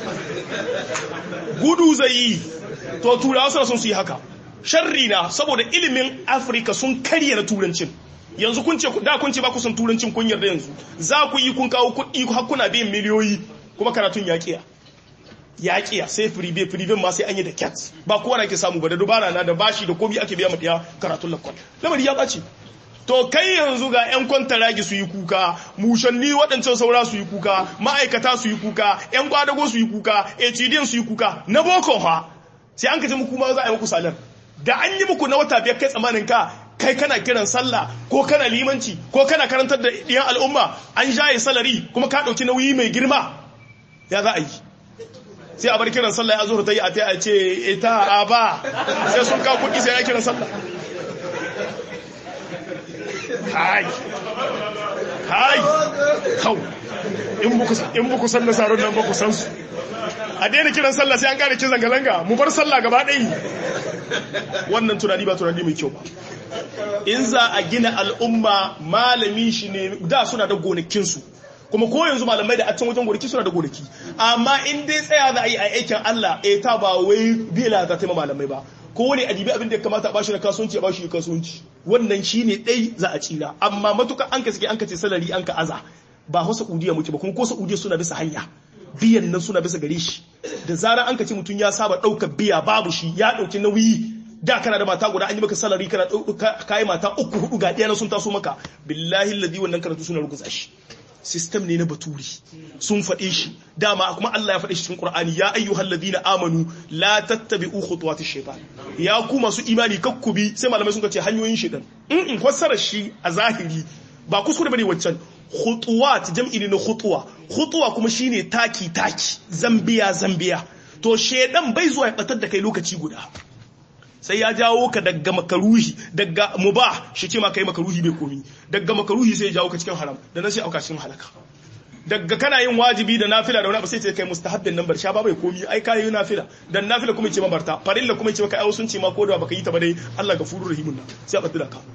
gudu zai yi to turawa suna son su yi haka sharri na saboda ilimin afirka sun karya na turancin yanzu kun ce da kun ce ba ku son turancin kun yarda yanzu za ku yi kun kawo kuɗi har kuna biyan miliyoyi kuma karatun ya kiya ya kiya sai firibe firiben ma sai an yi da cat ba kowa na ke samu ba da dubara na da bashi da komi ake biya mutiya karatun lakwal lamari ya ɓace to kai yanzu ga 'yan kwantaragi su yi kuka mushanni waɗancan saura su yi kuka ma'aikata su yi kuka 'yan kwadago su yi kuka hdn su yi kuka na boko ha sai an kaji muku ma za a yi muku salar da an yi muku na wata biyar kai tsamanin ka kai kana kiran sallah ko kana limanci ko kana karantar da ɗiyan al'umma an jaye salari kuma ka ɗauki nauyi mai girma ya za a yi sai a bar kiran sallah ya zo ta yi a ta ce ita a ba sai sun ka kuɗi sai ya kiran sallah hai hai kau in buku san nasarar nan baku san su a daina kiran sallah sai an kare kin zanga-zanga mu bar sallah gaba ɗaya wannan tunani ba tunani mai kyau ba in za a gina al'umma malami shi ne da suna da gonakinsu kuma ko yanzu malamai da a can wajen gonaki suna da gonaki amma in dai tsaya za a yi a aikin Allah eh ta ba wai bila za ta yi malamai ba ko ne a dibi abin da ya kamata a bashi na kasuwanci a bashi na kasuwanci wannan shine dai za a tsira amma matuka an ka sake an ka ce salari an ka aza ba hausa udiya muke ba kuma ko saudiya suna bisa hanya biyan nan suna bisa gare shi da zarar an ka ce mutum ya saba ɗaukar biya babu shi ya ɗauki nauyi da kana da mata guda an yi maka salari kana kayi mata uku hudu ga ɗaya sun taso maka billahi ladi wannan karatu suna ruguza shi system ne na baturi sun faɗe shi dama kuma Allah ya faɗe shi cikin Qur'ani ya ayyuhal ladina amanu la tattabi'u khutuwati shaytan ya ku masu imani kakkubi sai malamai sun ce hanyoyin shaytan in in fassarar shi a zahiri ba kuskure bane waccan khutuwat jam'i ne na khutuwa khutuwa kuma shine taki taki zambiya zambiya to shedan bai zuwa ya batar da kai lokaci guda sai ya jawo ka daga makaruhi daga mubah shi ce ma kai makaruhi bai komi daga makaruhi sai ya jawo ka cikin haram da nan sai auka cikin halaka daga kana yin wajibi da nafila da wani abu sai ce kai mustahabbin nan bar sha ba bai komi ai kai yi nafila dan nafila kuma ce ma barta farilla kuma ce maka ai sun ce ma ko da baka yi ta ba dai Allah gafurur rahimun nan sai a baddala ka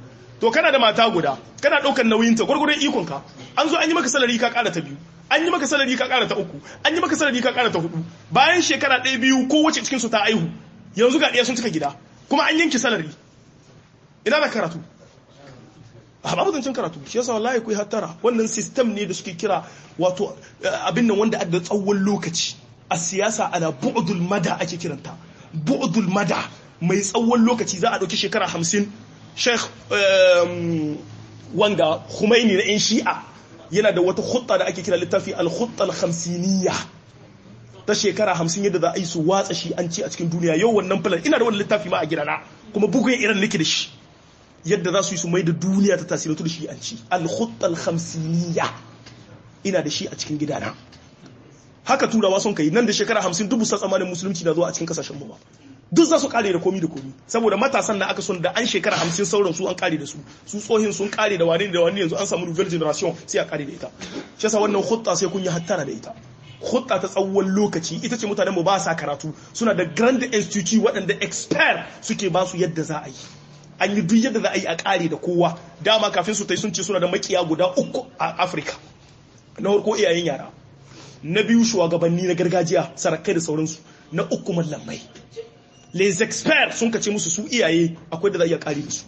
to kana da mata guda kana ɗaukar nauyinta gwargwadon ikonka an zo an yi maka salari ka ƙara ta biyu an yi maka salari ka ƙara ta uku an yi maka salari ka ƙara ta hudu bayan shekara ɗaya biyu ko wace cikin su ta aihu yanzu ga ɗaya sun cika gida kuma an yanki salari ina da karatu a babu zancen karatu shi yasa wallahi ku hattara wannan system ne da suke kira wato abin nan wanda da tsawon lokaci a siyasa ana bu'dul mada ake kiranta bu'dul mada mai tsawon lokaci za a ɗauki shekara hamsin sheikh wanga Khomeini na 'yan shi'a yana da wata hutta da ake kira littafi al-hutta al-hamsiniya ta shekara hamsin yadda za a yi su watsa shi an ci a cikin duniya yau wannan filan ina da wani littafi ma a gidana kuma bugun iran nake da shi yadda za su yi su mai da duniya ta tasirantu da shi an ci al-hutta al-hamsiniya ina da shi a cikin gidana haka turawa sun kai nan da shekara hamsin dubu sa tsamanin musulunci na zuwa a cikin kasashen mu ba duk za su kare da komi da komi saboda matasan da aka son da an shekara hamsin sauran su an kare da su su tsohin sun kare da wani da wani yanzu an samu nouvelle generation sai a kare da ita shi yasa wannan hutta sai kun yi hattara da ita hutta ta tsawon lokaci ita ce mutanen mu ba sa karatu suna da grand institute waɗanda expert suke ba su yadda za a yi an yi duk yadda za a yi a kare da kowa dama kafin su tai sun ce suna da makiya guda uku a afirka na farko iyayen yara na biyu shugabanni na gargajiya sarakai da sauransu na uku mallamai les experts sun kace musu su iyaye akwai da za iya kare su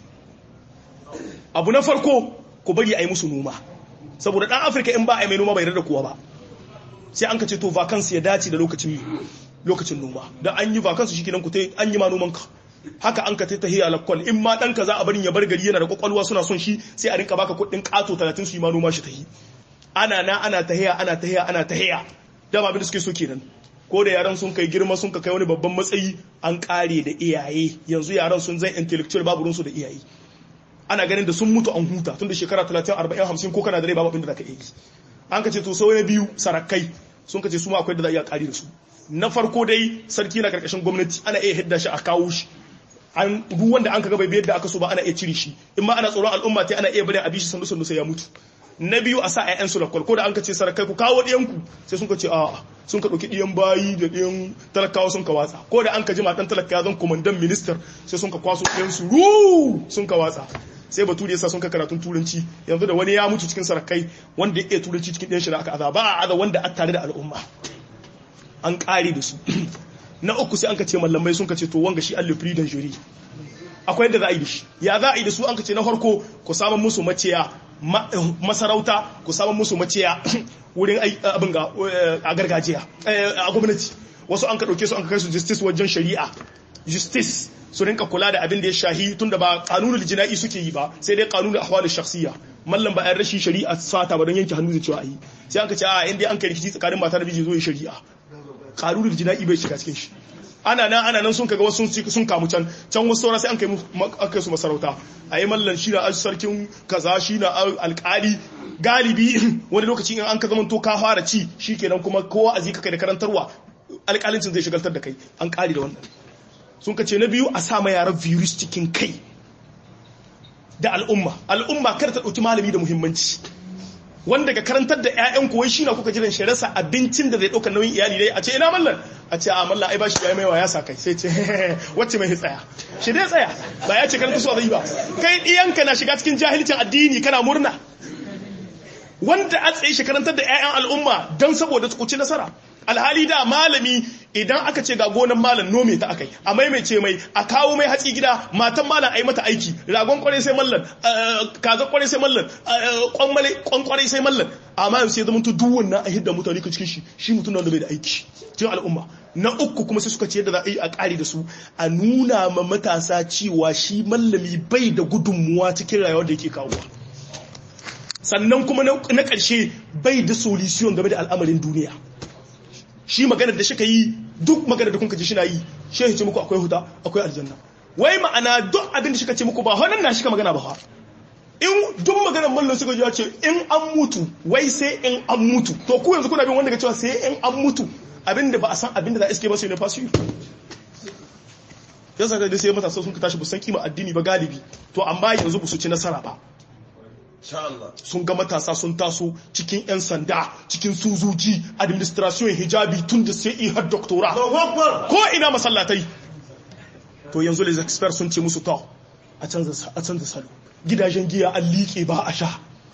abu na farko ku bari a yi musu noma saboda dan afirka in ba a yi mai noma bai da kowa ba sai an kace to vacancy ya dace da lokacin lokacin noma da an yi vacancy shikenan ku tai an yi ma noman ka haka an ka tahiya lakwal in ma ɗanka za a barin ya bar gari yana da kwakwalwa suna son shi sai a rinka baka kuɗin ƙato talatin su yi ma noma shi tahi ana na ana tahiya ana tahiya ana tahiya dama abin da suke so kenan ko da yaran sun kai girma sun ka kai wani babban matsayi an kare da iyaye yanzu yaran sun zai intellectual babu runsu da iyaye ana ganin da sun mutu an huta tun da shekara 30 40 50 ko kana da rai babu abin da zaka yi an ka ce to sai biyu sarakai sun ka ce su ma akwai da za a iya kare da su na farko dai sarki na karkashin gwamnati ana iya hidda shi a kawo shi an duk wanda an kaga bai biyar da aka so ba ana iya cire shi in ma ana tsoron al'umma ta ana iya bari a bishi sandu sandu sai ya mutu na biyu a sa ƴaƴan su lakwal ko da an ka ce sarakai ku kawo ɗiyanku sai sun ka ce a'a sun ka ɗauki ɗiyan bayi da ɗiyan talakawa sun ka watsa ko da an ka ji matan talaka zan komandan minister sai sun ka kwaso ɗiyan su ru sun ka watsa sai bature yasa sun ka karatun turanci yanzu da wani ya mutu cikin sarakai wanda ya iya turanci cikin ɗiyan shi da aka aza ba a aza wanda a tare da al'umma an ƙare da su na uku sai an ka ce mallamai sun ka ce to wanga shi allu freedom jury akwai yadda za a yi da shi ya za a yi da su an ka ce na farko ku samun musu maciya masarauta ku samun musu maciya wurin abin ga a gargajiya a gwamnati wasu an ka ɗauke su an ka kai su justice wajen shari'a justice su rinka kula da abin da ya shahi tun da ba kanunul jina'i suke yi ba sai dai kanunul ahwalul shakhsiyya mallam ba yan rashin shari'a sata ba don yanke hannu da cewa yi sai an ka ce a inda an kai rikici tsakanin mata da miji zo yi shari'a kanunul jina'i bai shiga cikin shi ana nan ana nan sun kaga wasu sun kamu can can wasu saura sai an kai aka su masarauta a yi mallan shi na sarkin kaza shi na alkali galibi wani lokaci in an ka zama to ka fara ci shikenan kuma kowa a zika kai da karantarwa alkalincin zai shigaltar da kai an kare da wannan sun ka ce na biyu a sa ma yaran virus cikin kai da al'umma al'umma kar ta ɗauki malami da muhimmanci wanda ga karantar da ƴaƴan kuwai shi na kuka jiran shi rasa abincin da zai ɗauka nauyin iyali dai a ce ina mallan a ce a mallan ai bashi yayi maiwa ya sa kai sai ce wacce mai tsaya shi dai tsaya ba ya ce karanta su zai ba kai ɗiyanka na shiga cikin jahilcin addini kana murna wanda a tsaye shi karantar da ƴaƴan al'umma don saboda su ci nasara alhali da malami idan aka ce ga gonan malam nome ta akai a maimaice mai a kawo mai hatsi gida matan malam ai mata aiki ragon kwarai sai mallan kaza kwarai sai mallan kwan kwarai sai mallan amma yanzu sai zama to duk wannan a hidda mutane ka cikin shi shi mutum da bai da aiki cikin al'umma na uku kuma sai suka ce yadda za a yi a kare da su a nuna ma matasa cewa shi mallami bai da gudunmuwa cikin rayuwar da yake kawowa sannan kuma na ƙarshe bai da solution game da al'amarin duniya shi magana da shi ka yi duk magana da kunka ji shi na yi shi ce muku akwai huta akwai aljanna wai ma'ana duk abin da shi ka ce muku ba wannan na shi ka magana ba in duk maganar mallan suka ji ya ce in an mutu wai sai in an mutu to ku yanzu kuna bin wanda ga cewa sai in an mutu abin da ba a san abin da za a iske ba sai ne fasu ya saka da sai matasa sun ka tashi busan kima addini ba galibi to amma yanzu ba su ci nasara ba sun ga matasa sun taso cikin 'yan sanda cikin suzuji administration hijabi tun da sai har doktora ko ina masallatai to yanzu les experts sun ce musu to a canza salo gidajen giya an liƙe ba a sha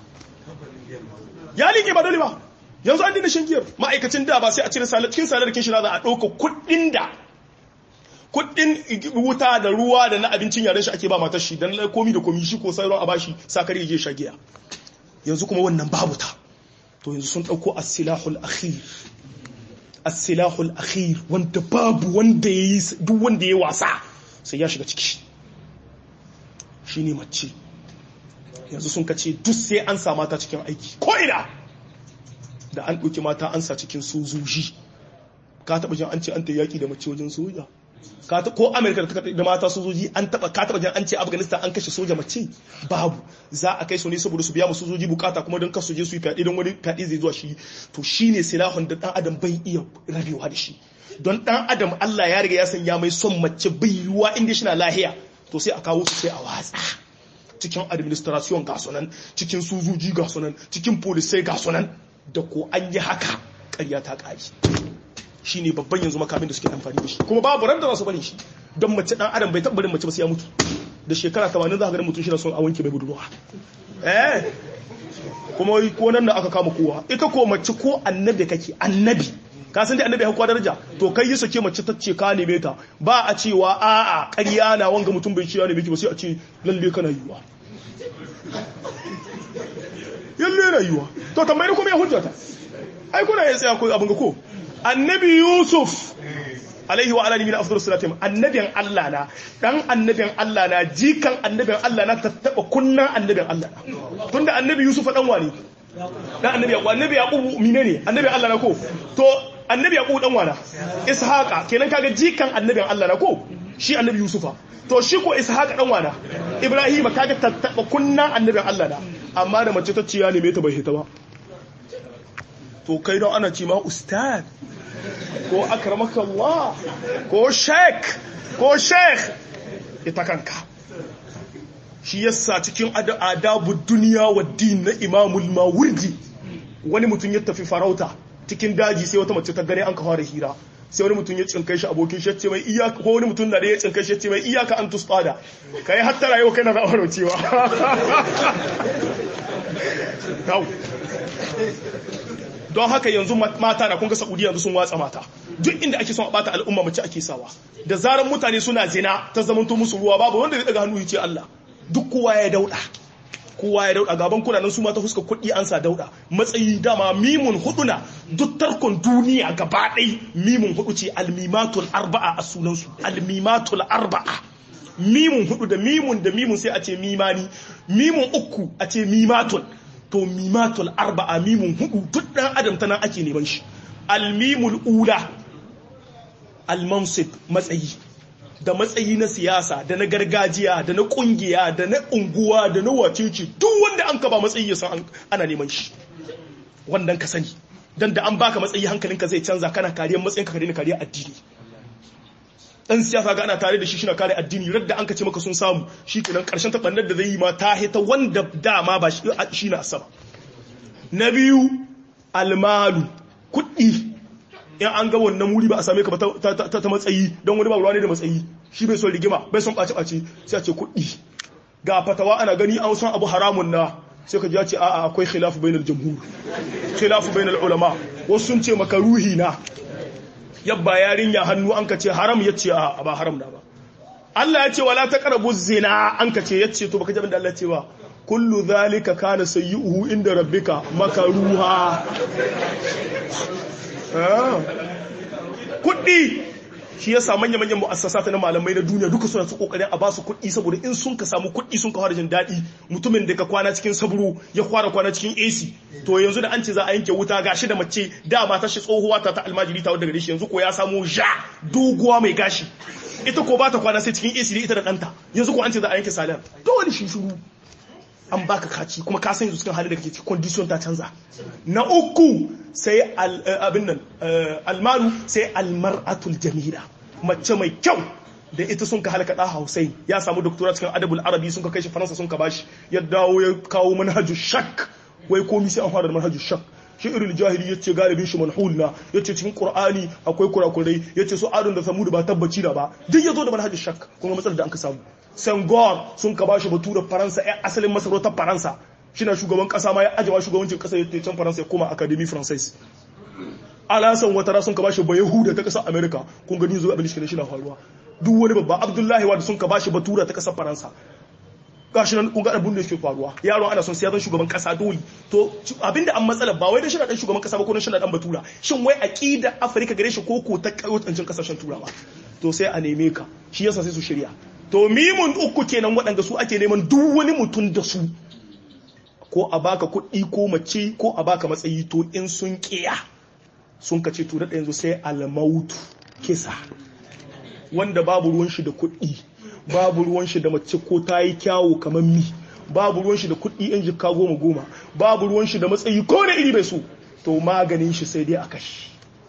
ya liƙe ba dole ba yanzu an dina shan giyar ma'aikacin da ba sai a cire cikin salarkin shi za a ɗauka kuɗin da kuɗin wuta da ruwa da na abincin yaren shi ake ba matar shi don komi da komi shi ko sauran a bashi sakar ya je sha giya yanzu kuma wannan babu ta to yanzu sun ɗauko as-silahul akhir as-silahul akhir wanda babu wanda yayi duk wanda yayi wasa sai ya shiga ciki shine mace yanzu sun kace duk sai an sa mata cikin aiki ko ina da an ɗauki mata an sa cikin sojoji ka taɓa jin an ce an ta yaƙi da mace wajen soja ko amerika da mata sojoji an taɓa ka taɓa jin an ce afghanistan an kashe soja mace babu za a kai su ne saboda su biya mu sojoji bukata kuma don kasu je su yi fyaɗe don wani fyaɗe zai zuwa shi to shi ne silahun da ɗan adam bai iya rabewa da shi don ɗan adam allah ya riga ya sanya mai son mace bai yiwuwa inda shi na lahiya to sai a kawo su sai a watsa cikin administration ga sunan cikin sojoji ga sunan cikin polisai ga sunan da ko an yi haka ƙarya ta ƙari shi ne babban yanzu makamin da suke amfani da shi kuma babu ran da za su bane shi don mace ɗan adam bai taɓa mace ba sai ya mutu da shekara 80 za ka ganin mutum shi na son a wanke mai budurwa eh kuma ko nan da aka kama kowa ita ko mace ko annabi kake annabi ka san dai annabi ya daraja to kai yi sake mace ta ce ka neme ta ba a cewa a'a ƙarya na wanga mutum bai ciya ne miki ba sai a ce lalle kana yiwa yalle rayuwa to tambayi kuma ya hujjata ai kuna ya tsaya ko abin ga ko annabi yusuf alaihi wa alihi min afdalus salatim annabin Allah na dan annabin Allah na jikan annabin Allah na tattaba kunnan annabin Allah na tunda annabi yusuf dan wani dan annabi yaqub annabi yaqub mine ne annabi Allah na ko to annabi yaqub dan wana ishaqa kenan kaga jikan annabin Allah na ko shi annabi yusufa to shi ko ishaqa dan wana ibrahima kaga tattaba kunnan annabin Allah na amma da mace ta ciya ne me ta bai hita ba to kai don ana ce ma ustad ko akramaka Allah ko sheik ko sheikh ita kanka shi yasa cikin adabu duniya wa din na imamul mawardi wani mutum ya tafi farauta cikin daji sai wata mace ta gane an kawo da hira sai wani mutum ya cinkai shi abokin shi ce mai iyaka ko wani mutum na da ya cinkai shi ce mai iyaka an tustada kai hatta rayuwa kai na ra'awar cewa don haka yanzu mata na kunga Saudiya yanzu sun watsa mata duk inda ake son a bata al'umma mace ake sawa da zaran mutane suna zina ta zamanto musu ruwa babu wanda zai daga hannu ya ce Allah duk kowa ya dauda kowa ya dauda gaban kuna nan su mata fuska kuɗi an sa dauda matsayi dama mimun hudu na duk tarkon duniya gaba ɗai mimun hudu ce almimatul arba'a a sunansu almimatul arba'a mimun hudu da mimun da mimun sai a ce mimani mimun uku a ce mimatul to mimatul arba'a mimun hudu duk dan adam ta nan ake neman shi almimul ula almansib matsayi da matsayi na siyasa da na gargajiya da na kungiya da na unguwa da na wacece duk wanda an ka ba matsayi ya san ana neman shi wannan ka sani dan da an baka matsayi hankalinka zai canza kana kariyar matsayin ka daina kariyar addini dan siyasa ga ana tare da shi shi na kare addini radda an ka ce maka sun samu shi kenan karshen tabannar da zai yi ma ta hita wanda dama ba shi na asaba na biyu almalu kuɗi in an ga wannan wuri ba a same ka ba ta matsayi don wani ba ruwa ne da matsayi shi bai son rigima bai son ɓace-ɓace sai a ce kuɗi ga fatawa ana gani an san abu haramun na sai ka ji ce a'a akwai khilafu bainal jamhur khilafu bainal ulama wasu sun ce maka ruhi na yabba yarinya hannu an ka ce haram ya ce a ba haram na ba Allah ya ce wala taqrabu zina an ka ce yace to baka ji abin da Allah ya ce ba kullu zalika kana sayyi'uhu inda rabbika makaruha kuɗi shi ya sa manya-manyan mu'assasata na malamai na duniya duka suna su kokarin a basu kuɗi saboda in sun ka samu kuɗi sun ka fara jin daɗi mutumin da ka kwana cikin saburo ya kwara kwana cikin AC to yanzu da an ce za a yanke wuta gashi da mace da mata shi tsohuwa ta ta almajiri ta wadda gare shi yanzu ko ya samu ja doguwa mai gashi ita ko ba ta kwana sai cikin AC da ita da ɗanta yanzu ko an ce za a yanke salar dole shi shuru an baka kaci kuma ka san yanzu cikin halin da kake cikin condition ta canza na uku sai abin nan almaru sai almar'atul jamila mace mai kyau da ita sun ka halaka da Hussein ya samu doktora cikin adabul arabi sun ka kai shi faransa sun ka bashi ya dawo ya kawo manhajul shak wai komi sai an fara da manhajul shak shi'irul jahili yace galibin shi manhul na yace cikin qur'ani akwai kurakurai yace su adun da samud ba tabbaci da ba duk yazo da manhajin shak kuma matsalar da an ka samu Senghor sun ka bashi batura Faransa ya asalin masarautar Faransa shina shugaban kasa ma ya ajewa shugabancin kasa ya can Faransa ya koma Académie Française alasan watara sun ka bashi ba Yahuda ta kasar America kun gani zo abin shi na faruwa duk wani babba Abdullahi wa sun ka bashi batura ta kasar Faransa gashi nan kun ga abin da yake faruwa yaron ana son sai ya zan shugaban kasa dole to abinda an matsala ba wai da shina dan shugaban kasa ba ko shina dan batura shin wai aqida Afirka gare shi ko ko ta kautancin kasashen turawa to sai a neme ka shi yasa sai su shirya to mimun uku kenan waɗanda su ake neman duk wani mutum da su ko a baka kuɗi ko mace ko a baka matsayi to in sun kiya sun ka ce to da yanzu sai almautu kisa wanda babu ruwan shi da kuɗi babu ruwan shi da mace ko ta yi kyawu kamar mi babu ruwan shi da kuɗi yan jikka goma goma babu ruwan shi da matsayi ko da iri bai so to maganin shi sai dai a kashi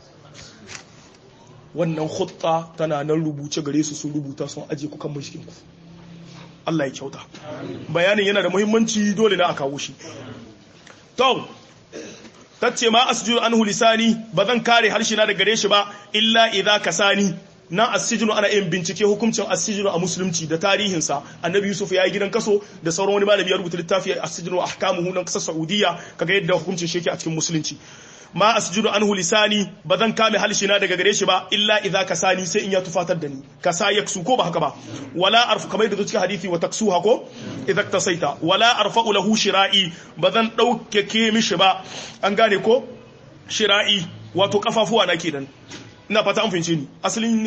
wannan hutta tana nan rubuce gare su sun rubuta sun aje ku kan mashikin ku Allah ya kyauta bayanin yana da muhimmanci dole na a kawo shi to tace ma asjudu anhu lisani bazan kare harshe na daga gare shi ba illa idza kasani na asijinu ana yin bincike hukuncin asijinu a musulunci da tarihinsa annabi yusuf ya yi gidan kaso da sauran wani malami ya rubuta littafi asijinu a ahkamuhu nan kasar saudiya kaga yadda hukuncin shi a cikin musulunci ma asjudu anhu lisani ba zan kame halshina daga gare shi ba illa idza kasani sai in ya tufatar da ni kasa yaksu ko ba haka ba wala arfu kamar yadda cikin hadisi wa taksuha ko idza tasaita wala arfa'u lahu shira'i ba zan dauke ke mishi ba an gane ko shira'i wato kafafuwa na kenan ina fata an fahimce ni asalin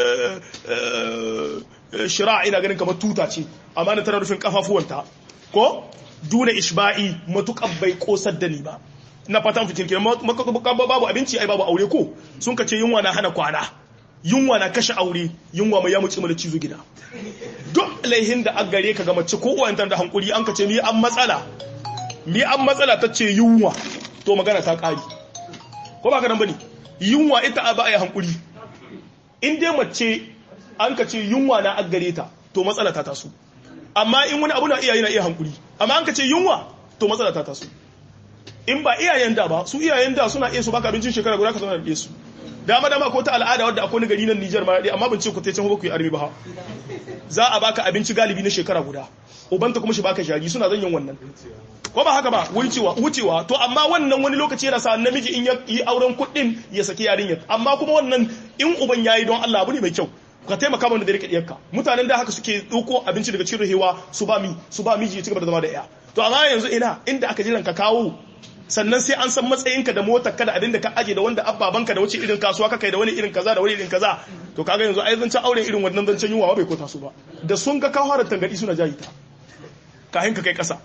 shira ina ganin kamar tuta ce amma na tana rufin kafafuwanta ko duna ishba'i matukan bai kosar da ni ba ina fata an fahimce ni babu abinci ai babu aure ko sun ka ce yunwa na hana kwana yunwa na kashe aure yunwa mai ya muci mana cizo gida duk laihin da an gare ka ga mace ko uwan da hankuri an ka ce mi an matsala mi an matsala ta ce yunwa to magana ta kari ko ba ka nan bane yunwa ita a ba a yi hankuri in dai mace an ka ce yunwa na aggare ta to matsala ta taso amma in wani abu na iyaye na iya hankuri amma an ka ce yunwa to matsala ta taso in ba iyayen da ba su iyayen da suna iya su baka abincin shekara guda ka zama da su dama dama ko ta al'ada wadda akwai ni gari nan Nijar ma dai amma ban ce ku tace ku yi armi ba za a baka abinci galibi na shekara guda ubanta kuma shi baka jari suna zan yin wannan ko ba haka ba wucewa wucewa to amma wannan wani lokaci yana sa namiji in yi auren kuɗin ya saki yarinyar amma kuma wannan in uban yayi don Allah abu ne mai kyau ka taimaka mana da rike diyarka mutanen da haka suke dauko abinci daga cikin rahewa su ba mi su ba miji ya ci gaba da zama da iya to amma yanzu ina inda aka jiran ka kawo sannan sai an san matsayinka da motar ka da abin da ka aje da wanda abbabanka da wace irin kasuwa ka kai da wani irin kaza da wani irin kaza to kaga yanzu ai zancen auren irin wannan zancen yunwa bai kota su ba da sun ga kawo harar tangadi suna jayi ta kahin ka kai kasa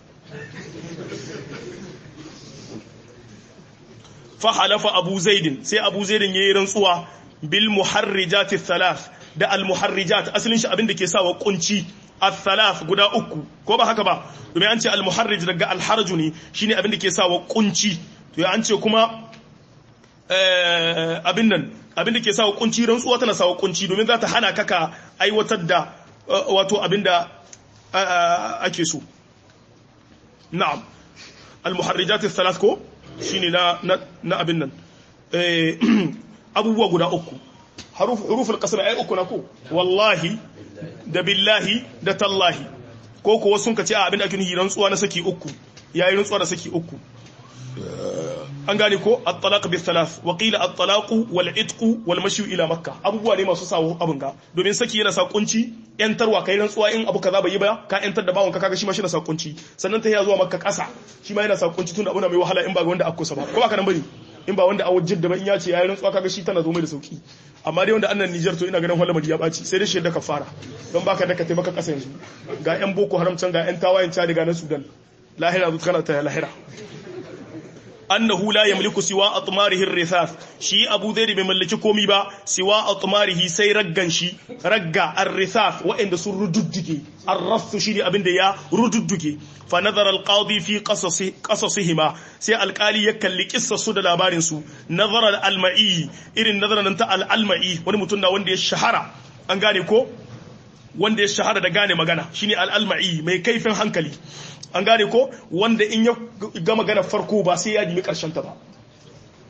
fa halafa abu zaidin sai abu zaidin yayi rantsuwa bil muharrijat thalath da al muharrijat asalin shi abin da ke sawa kunci al-thalath guda uku ko ba haka ba domin an ce al-muharrij daga al-harju ne shine abin da ke sawa kunci to ya an ce kuma abin nan abin da ke sawa kunci rantsuwa tana sawa kunci domin za ta hana kaka aiwatar da wato abin da ake so na'am al-muharrijat al-thalath ko shine na na abin nan abubuwa guda uku huruful qasr ay uku na ko wallahi da billahi da tallahi ko kuwa sun ka ce a abin da ake nuhi rantsuwa na saki uku yayi rantsuwa da saki uku an gane ko at-talaq bi thalath wa qila at-talaq wal itq wal mashi ila makkah abubuwa ne masu sawo abun ga domin saki yana sa kunci yantarwa kai rantsuwa in abu kaza bai yi ba ka yantar da bawon ka kaga shi ma shi na sa kunci sannan ta zuwa makka kasa shi ma yana sa kunci tun abuna mai wahala in ba ga wanda akkusa ba ko ba ka nan bane in ba wanda a wajen da ba in ya ce yayi rantsuwa kaga shi tana zo mai da sauki amma dai wanda annan Niger to ina ganin Holland ya baci sai dai shi da ka fara don baka da ka taimaka kasa yanzu ga yan boko haram can ga yan tawayen Chad ga na Sudan lahira zuwa kana ta lahira annahu la yamliku siwa atmarihi ar-rithaf shi Abu Zaid bai mallaki komi ba siwa atmarihi sai raggan shi ragga ar-rithaf wa'inda sun rududduge ar-raff shi ne abinda ya rududduge fa nazara al-qadi fi qasasi qasasihima sai alkali ya kalli kissarsu da labarin su nazara al-alma'i irin nazaran ta al-alma'i wani mutum na wanda ya shahara an gane ko wanda ya shahara da gane magana shine al-alma'i mai kaifin hankali an gane ko wanda in ya ga magana farko ba sai ya nemi karshen ta ba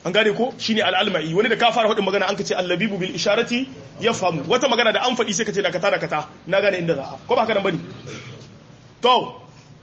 an gane ko shine al-almai wani da ka fara faɗin magana an ka ce allabibu bil isharati yafhamu wata magana da an faɗi sai ka ce da kata da kata na gane inda za a ko ba haka nan bane to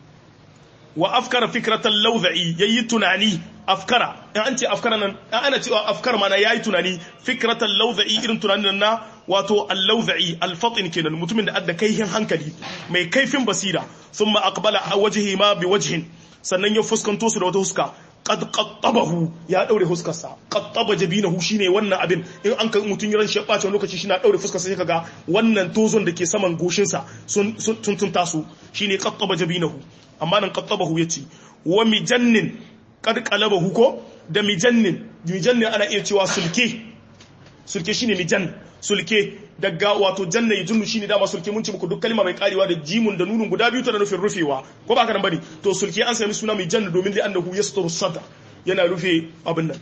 wa afkara fikratan lawdha'i yayi tunani afkara in an ce afkara nan ana cewa afkar mana yayi tunani fikratan lawdha'i irin tunanin na wato al-lawdha'i al-fatin kenan mutumin da adda kaihin hankali mai kaifin basira thumma aqbala wajhi ma bi wajhin sannan ya fuskanto su da wata huska qad qattabahu ya daure huskarsa qattaba jabinahu shine wannan abin in an kai mutun ran shi bace lokaci shi na daure fuskarsa sai kaga wannan tozon da ke saman goshin sa sun sun tun taso shine qattaba jabinahu amma nan qattabahu yace wa mijannin qad qalabahu ko da mijannin mijannin ana iya cewa sulke sulke shine mijan sulke daga wato janna yajunnu shine dama sulke mun ci muku duk kalma mai karewa da jimun da nunun guda biyu tana nufin rufewa ko ba ka nan bane to sulke an sami suna mai janna domin da annahu yasturu sadr yana rufe abin nan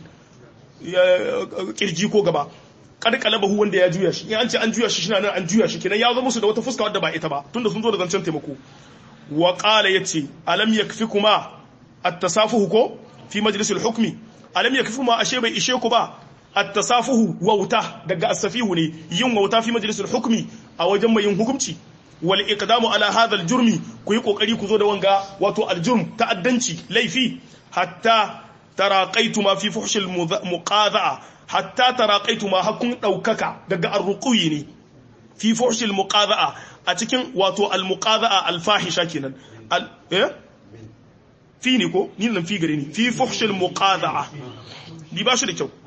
kirji ko gaba kad kalabahu wanda ya juya shi in an ce an juya shi shi nan an juya shi kenan ya zo musu da wata fuska wadda ba ita ba tunda sun zo da zancen taimako wa qala yace alam yakfikuma at-tasafuhu ko fi majlisil hukmi alam yakfikuma ashe bai ishe ku ba at-tasafuhu wauta daga as-safihu ne yin wauta fi majlisil hukmi a wajen mai yin hukunci wal iqdamu ala hadha al-jurmi ku yi kokari ku zo da wanga wato al-jurm ta'addanci laifi hatta taraqaitu ma fi fuhshil muqadha'a hatta taraqaitu ma hakun daukaka daga ar-ruqi ne fi fuhshil muqadha'a a cikin wato al-muqadha'a al-fahisha kenan eh fi ne ko ni nan fi gare ni fi fuhshil muqadha'a ni ba shi da kyau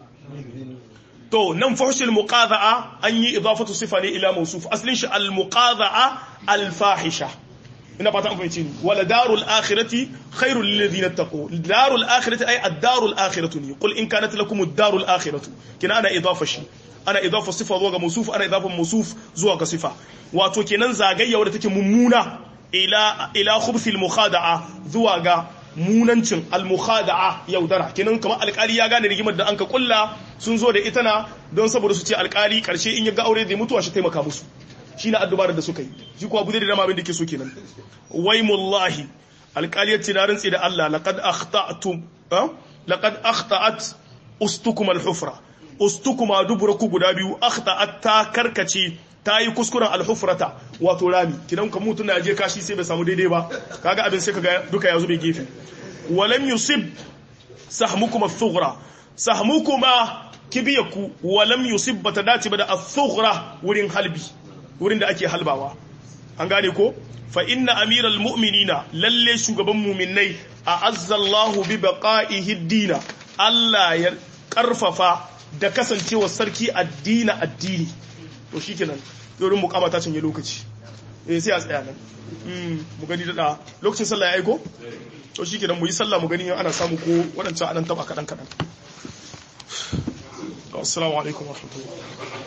to nan fuhshil muqadha'a an yi idafatu sifa ne ila mawsuf aslin shi al muqadha'a al fahisha ina fata an fahimci ni wala darul akhirati khairul lil ladina taqu darul akhirati ay ad darul akhiratu ni qul in kanat lakum ad darul akhiratu kina ana idafa shi ana idafa sifa zuwa ga mawsuf ana idafa mawsuf zuwa ga sifa wato kenan zagayya wadda take mummuna ila ila khubthil mukhada'a zuwa ga munancin almukhada'a yaudara kenan kamar alkali ya gane rigimar da anka kulla sun zo da ita na don saboda su ce alkali karshe in ya ga aure zai mutuwa shi taimaka musu shine addubar da suka yi shi kuwa bude da dama abin da ke so kenan waimullahi alkali ya ce na rantsi da Allah laqad akhta'tum laqad akhta'at ustukum alhufra ustukuma duburaku guda biyu akhta'at ta karkace ta yi kuskuren alhufrata wato rami kidan ka mutu na je kashi sai bai samu daidai ba kaga abin sai kaga duka ya zube gefe walam yusib sahmukum ath-thughra sahmukuma kibiyaku walam yusib bata dace ba da ath-thughra wurin halbi wurin da ake halbawa an gane ko fa inna amiral mu'minina lalle shugaban mu'minnai a azzallahu bi baqa'ihi dina Allah ya karfafa da kasancewa sarki addina addini to shikenan yorin mukama ta canje lokaci eh sai a tsaya nan mu gani da lokacin sallah ya aiko to shikenan mu yi sallah mu gani ana samu ko wadancan anan taba kadan kadan assalamu alaikum warahmatullahi